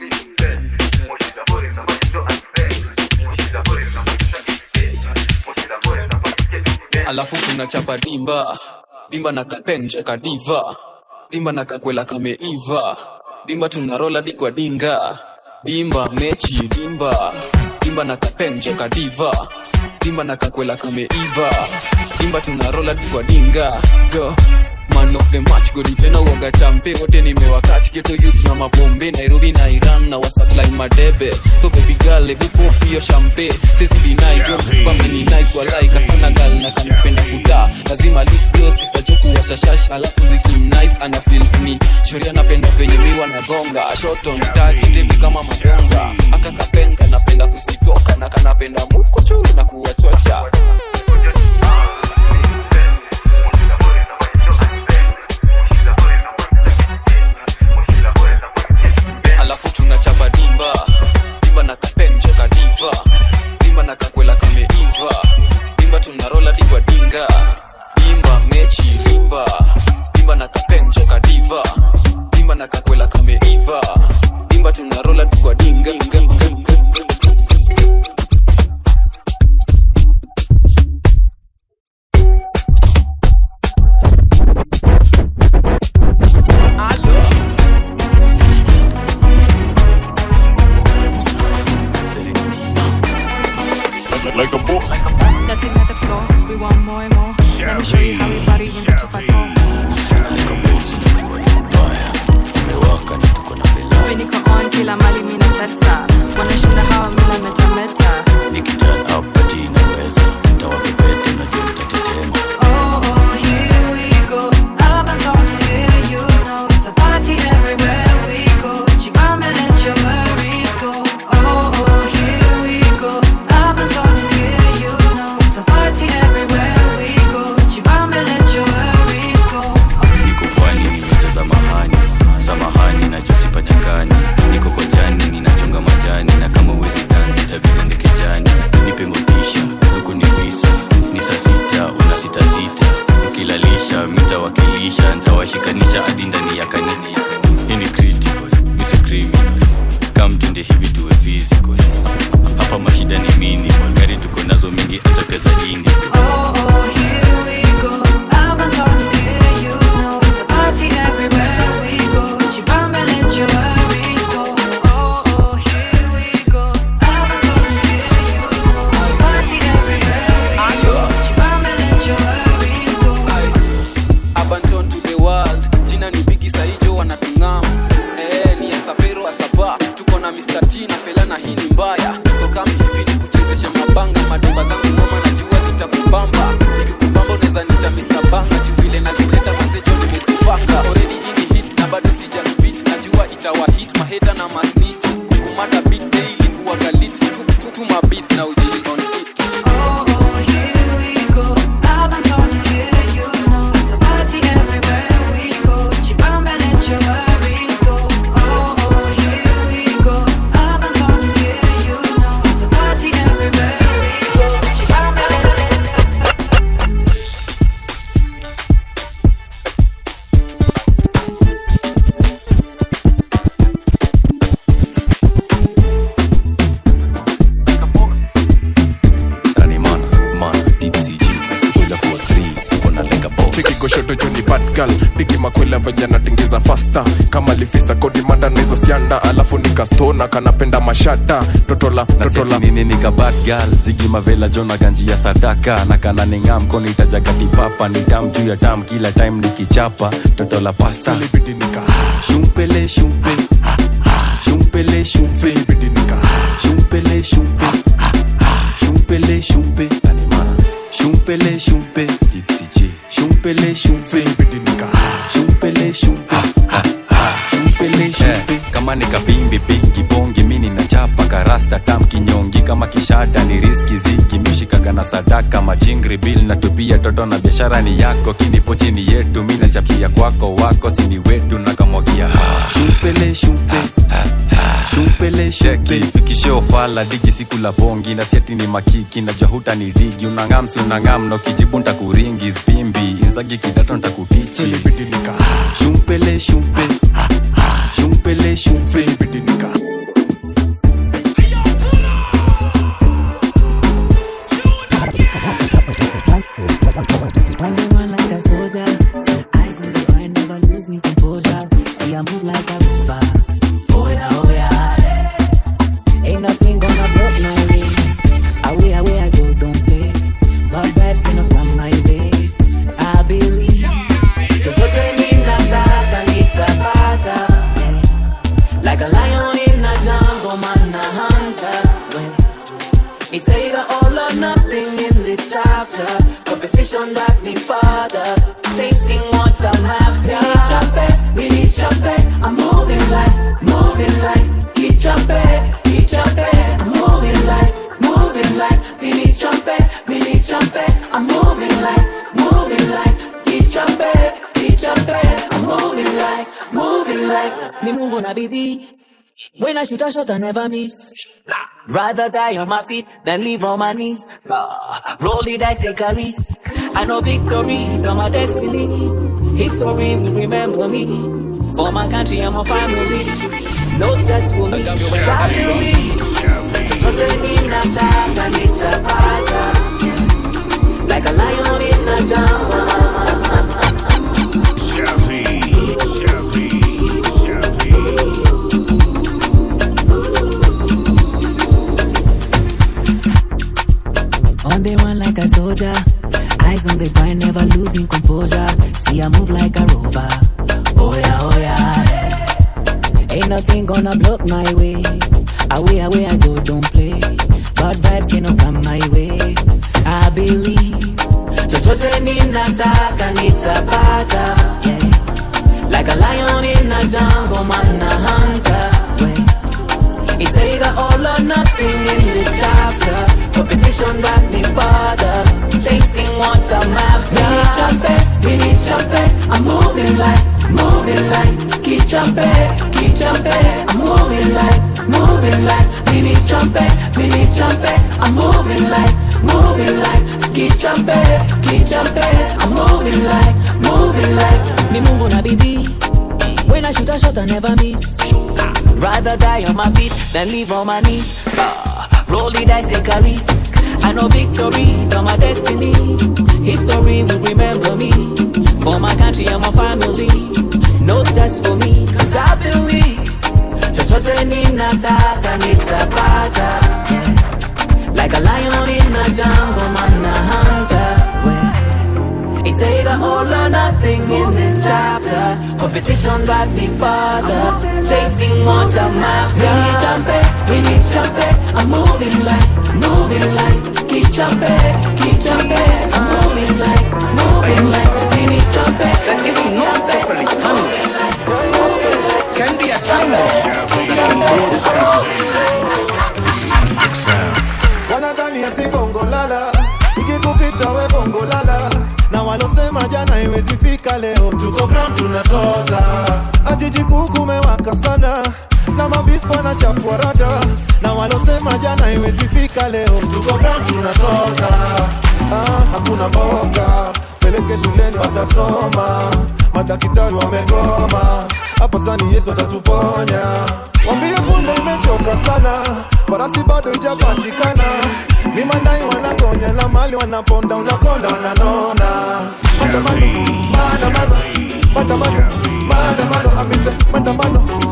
alafu tunachapa dimba dimba na kapenje kadiva dimba na kakwela kameiva dimba tunarola di kwa dinga dimba mechi dimba dimba na kapenje kadiva dimba na kakwela kameiva dimba tunarola di kwa dinga jo man of the match godi tena uoga champe wote nimewakach geto youth na mabombe nairobi na iran na wasaklai madebe so baby girl ebu pop hiyo champe sisi dinai jo msipame ni nice walai kasana gal na kanipenda futa lazima lip gloss itajoku washashash alafu zikim nice ana feel ni shoria napenda venye miwa na gonga shot on target hivi kama madonga akakapenga napenda kusitoka na kanapenda muko churu na kuwachocha alafu tunachapa dimba dimba na kapenje kadiva dimba na kakwela kameiva dimba tunarola dikwa dinga dimba mechi dimba dimba na kapenje kadiva dimba na kakwela kameiva dimba tunarola dikwa dinga mitawakilisha ntawashikanisha hadi ndani ya kanini hii ni critical misi criminal kamtende hivi tuwe physical hapa mashida ni minimal gari tuko nazo mingi atateza ini Abandon to the world jina ni bigi saijo wanatungam eh, ni asapero asapa tuko na Mr. T na fela na hii ni mbaya so kama hivi ni kuchezesha mabanga madomba zangu ngoma na jua zitakubamba nikikubamba unaweza nita Mr. Banga juu vile nazileta manzejo nimezipanga already hii ni hit na bado sija spit najua itawa hit maheta na masnitch kukumada beat daily huwa galit tu, tu, tu mabit na uchill on it cheki goshoto joni badgal digi makwela venye natingiza fasta kama lifista kodi mada na hizo sianda alafu nikastona kanapenda mashada totola totola nini nikabatgal zigi mavela jona ganji ya sadaka na kana ninga mkono itajakatipapa ni tam juu ya tam kila time nikichapa toto la pasta shumpele shumpe shumpele shumpe shumpele shumpe shumpele shumpe shumpele shumpe tipsy J shumpele shumpe shumpele shumpe shumpele shumpe kama nikabimbi pingi bongi mini na chapa karasta tam kinyongi kama kishada ni riski ziki mishikaga na sadaka majingri bil na tupia toto na biashara ni yako kinipo chini yetu mi nachakia kwako wako sini wetu na kamwagia shumpele shumpe shumpele sheki fikishe ofala digi siku la bongi na siati ni makiki na jahuta ni digi unangamsi unangam no kijibu ntakuringi spimbi inzagi kidato ntakutichi shumpele shumpe shumpele shumpe Running like a soldier, eyes on the grind, never losing composure. See, I move like a robot. Oh yeah, oh yeah. Ain't nothing gonna block my ways. Away, away I go, don't play. God vibes cannot run my way. I believe. Chochote ninataka nitapata. Yeah. Like a lion in a jungle, man, a hunter. Yeah. It's either all or nothing in this chapter. Competition that me father. Chasing what I'm after. Me need chape, I'm moving like, moving like. Keep chape, keep chape. I'm moving like, moving like. Me need chape, me need chape. I'm moving like, moving like. Keep chape, keep chape. I'm moving like, moving like. Me move on a biddy. When I shoot a shot, I never miss. Rather die on my feet than live on my knees. Ah, roll the dice, take a risk. I know victory is on my destiny. History will remember me. For my country and my family. Not just for me. Salary. Chochote ninataka nitapata. Like a lion in a jungle. Chevy, Chevy, Chevy. On the one like a soldier, eyes on the grind, never losing composure. See, I move like a rover. Oh yeah, oh yeah. Ain't nothing gonna block my way. Away, away I go, don't play. Bad vibes cannot come my way. I believe. Chochote ninataka nitapata. Yeah. Like a lion in a jungle, man, a hunter. Yeah. It's either all or nothing in this chapter. Competition got me father. Chasing what I'm after. We need champagne, we need champagne. I'm moving like, moving like. Keep champagne, keep champagne. I'm moving like, moving like. We need champagne, we need champagne. I'm moving like, moving like kichambe kichambe I'm moving like moving like ni Mungu na bidii when I shoot a shot I never miss rather die on my feet than live on my knees Ah, roll the dice take a risk I know victories are my destiny history will remember me for my country and my family not just for me cause I believe chochote ninataka nitapata yeah. like a lion in a jungle man a hunter well, it's either all or nothing in this chapter competition drive me further chasing what I'm after we need jumpe we need jumpe I'm moving like moving like keep jumpe keep jumpe I'm moving like moving like we need jumpe we need jumpe I'm moving like moving like can be a wanadhani asi bongo lala ikikupita we bongo lala na walosema jana iwezi fika leo tuko ground tunazoza ajiji kuu kumewaka sana na mabisto wanachafua rada na walosema jana iwezi fika leo tuko ground tunazoza ah, hakuna mboga peleke shuleni watasoma madaktari wamegoma hapa sani yesu atatuponya wambie kunde imechoka sana farasi bado ijapatikana ni mandai wanagonya na mali wanaponda unakonda wananona maandamano maandamano maandamano maandamano amise maandamano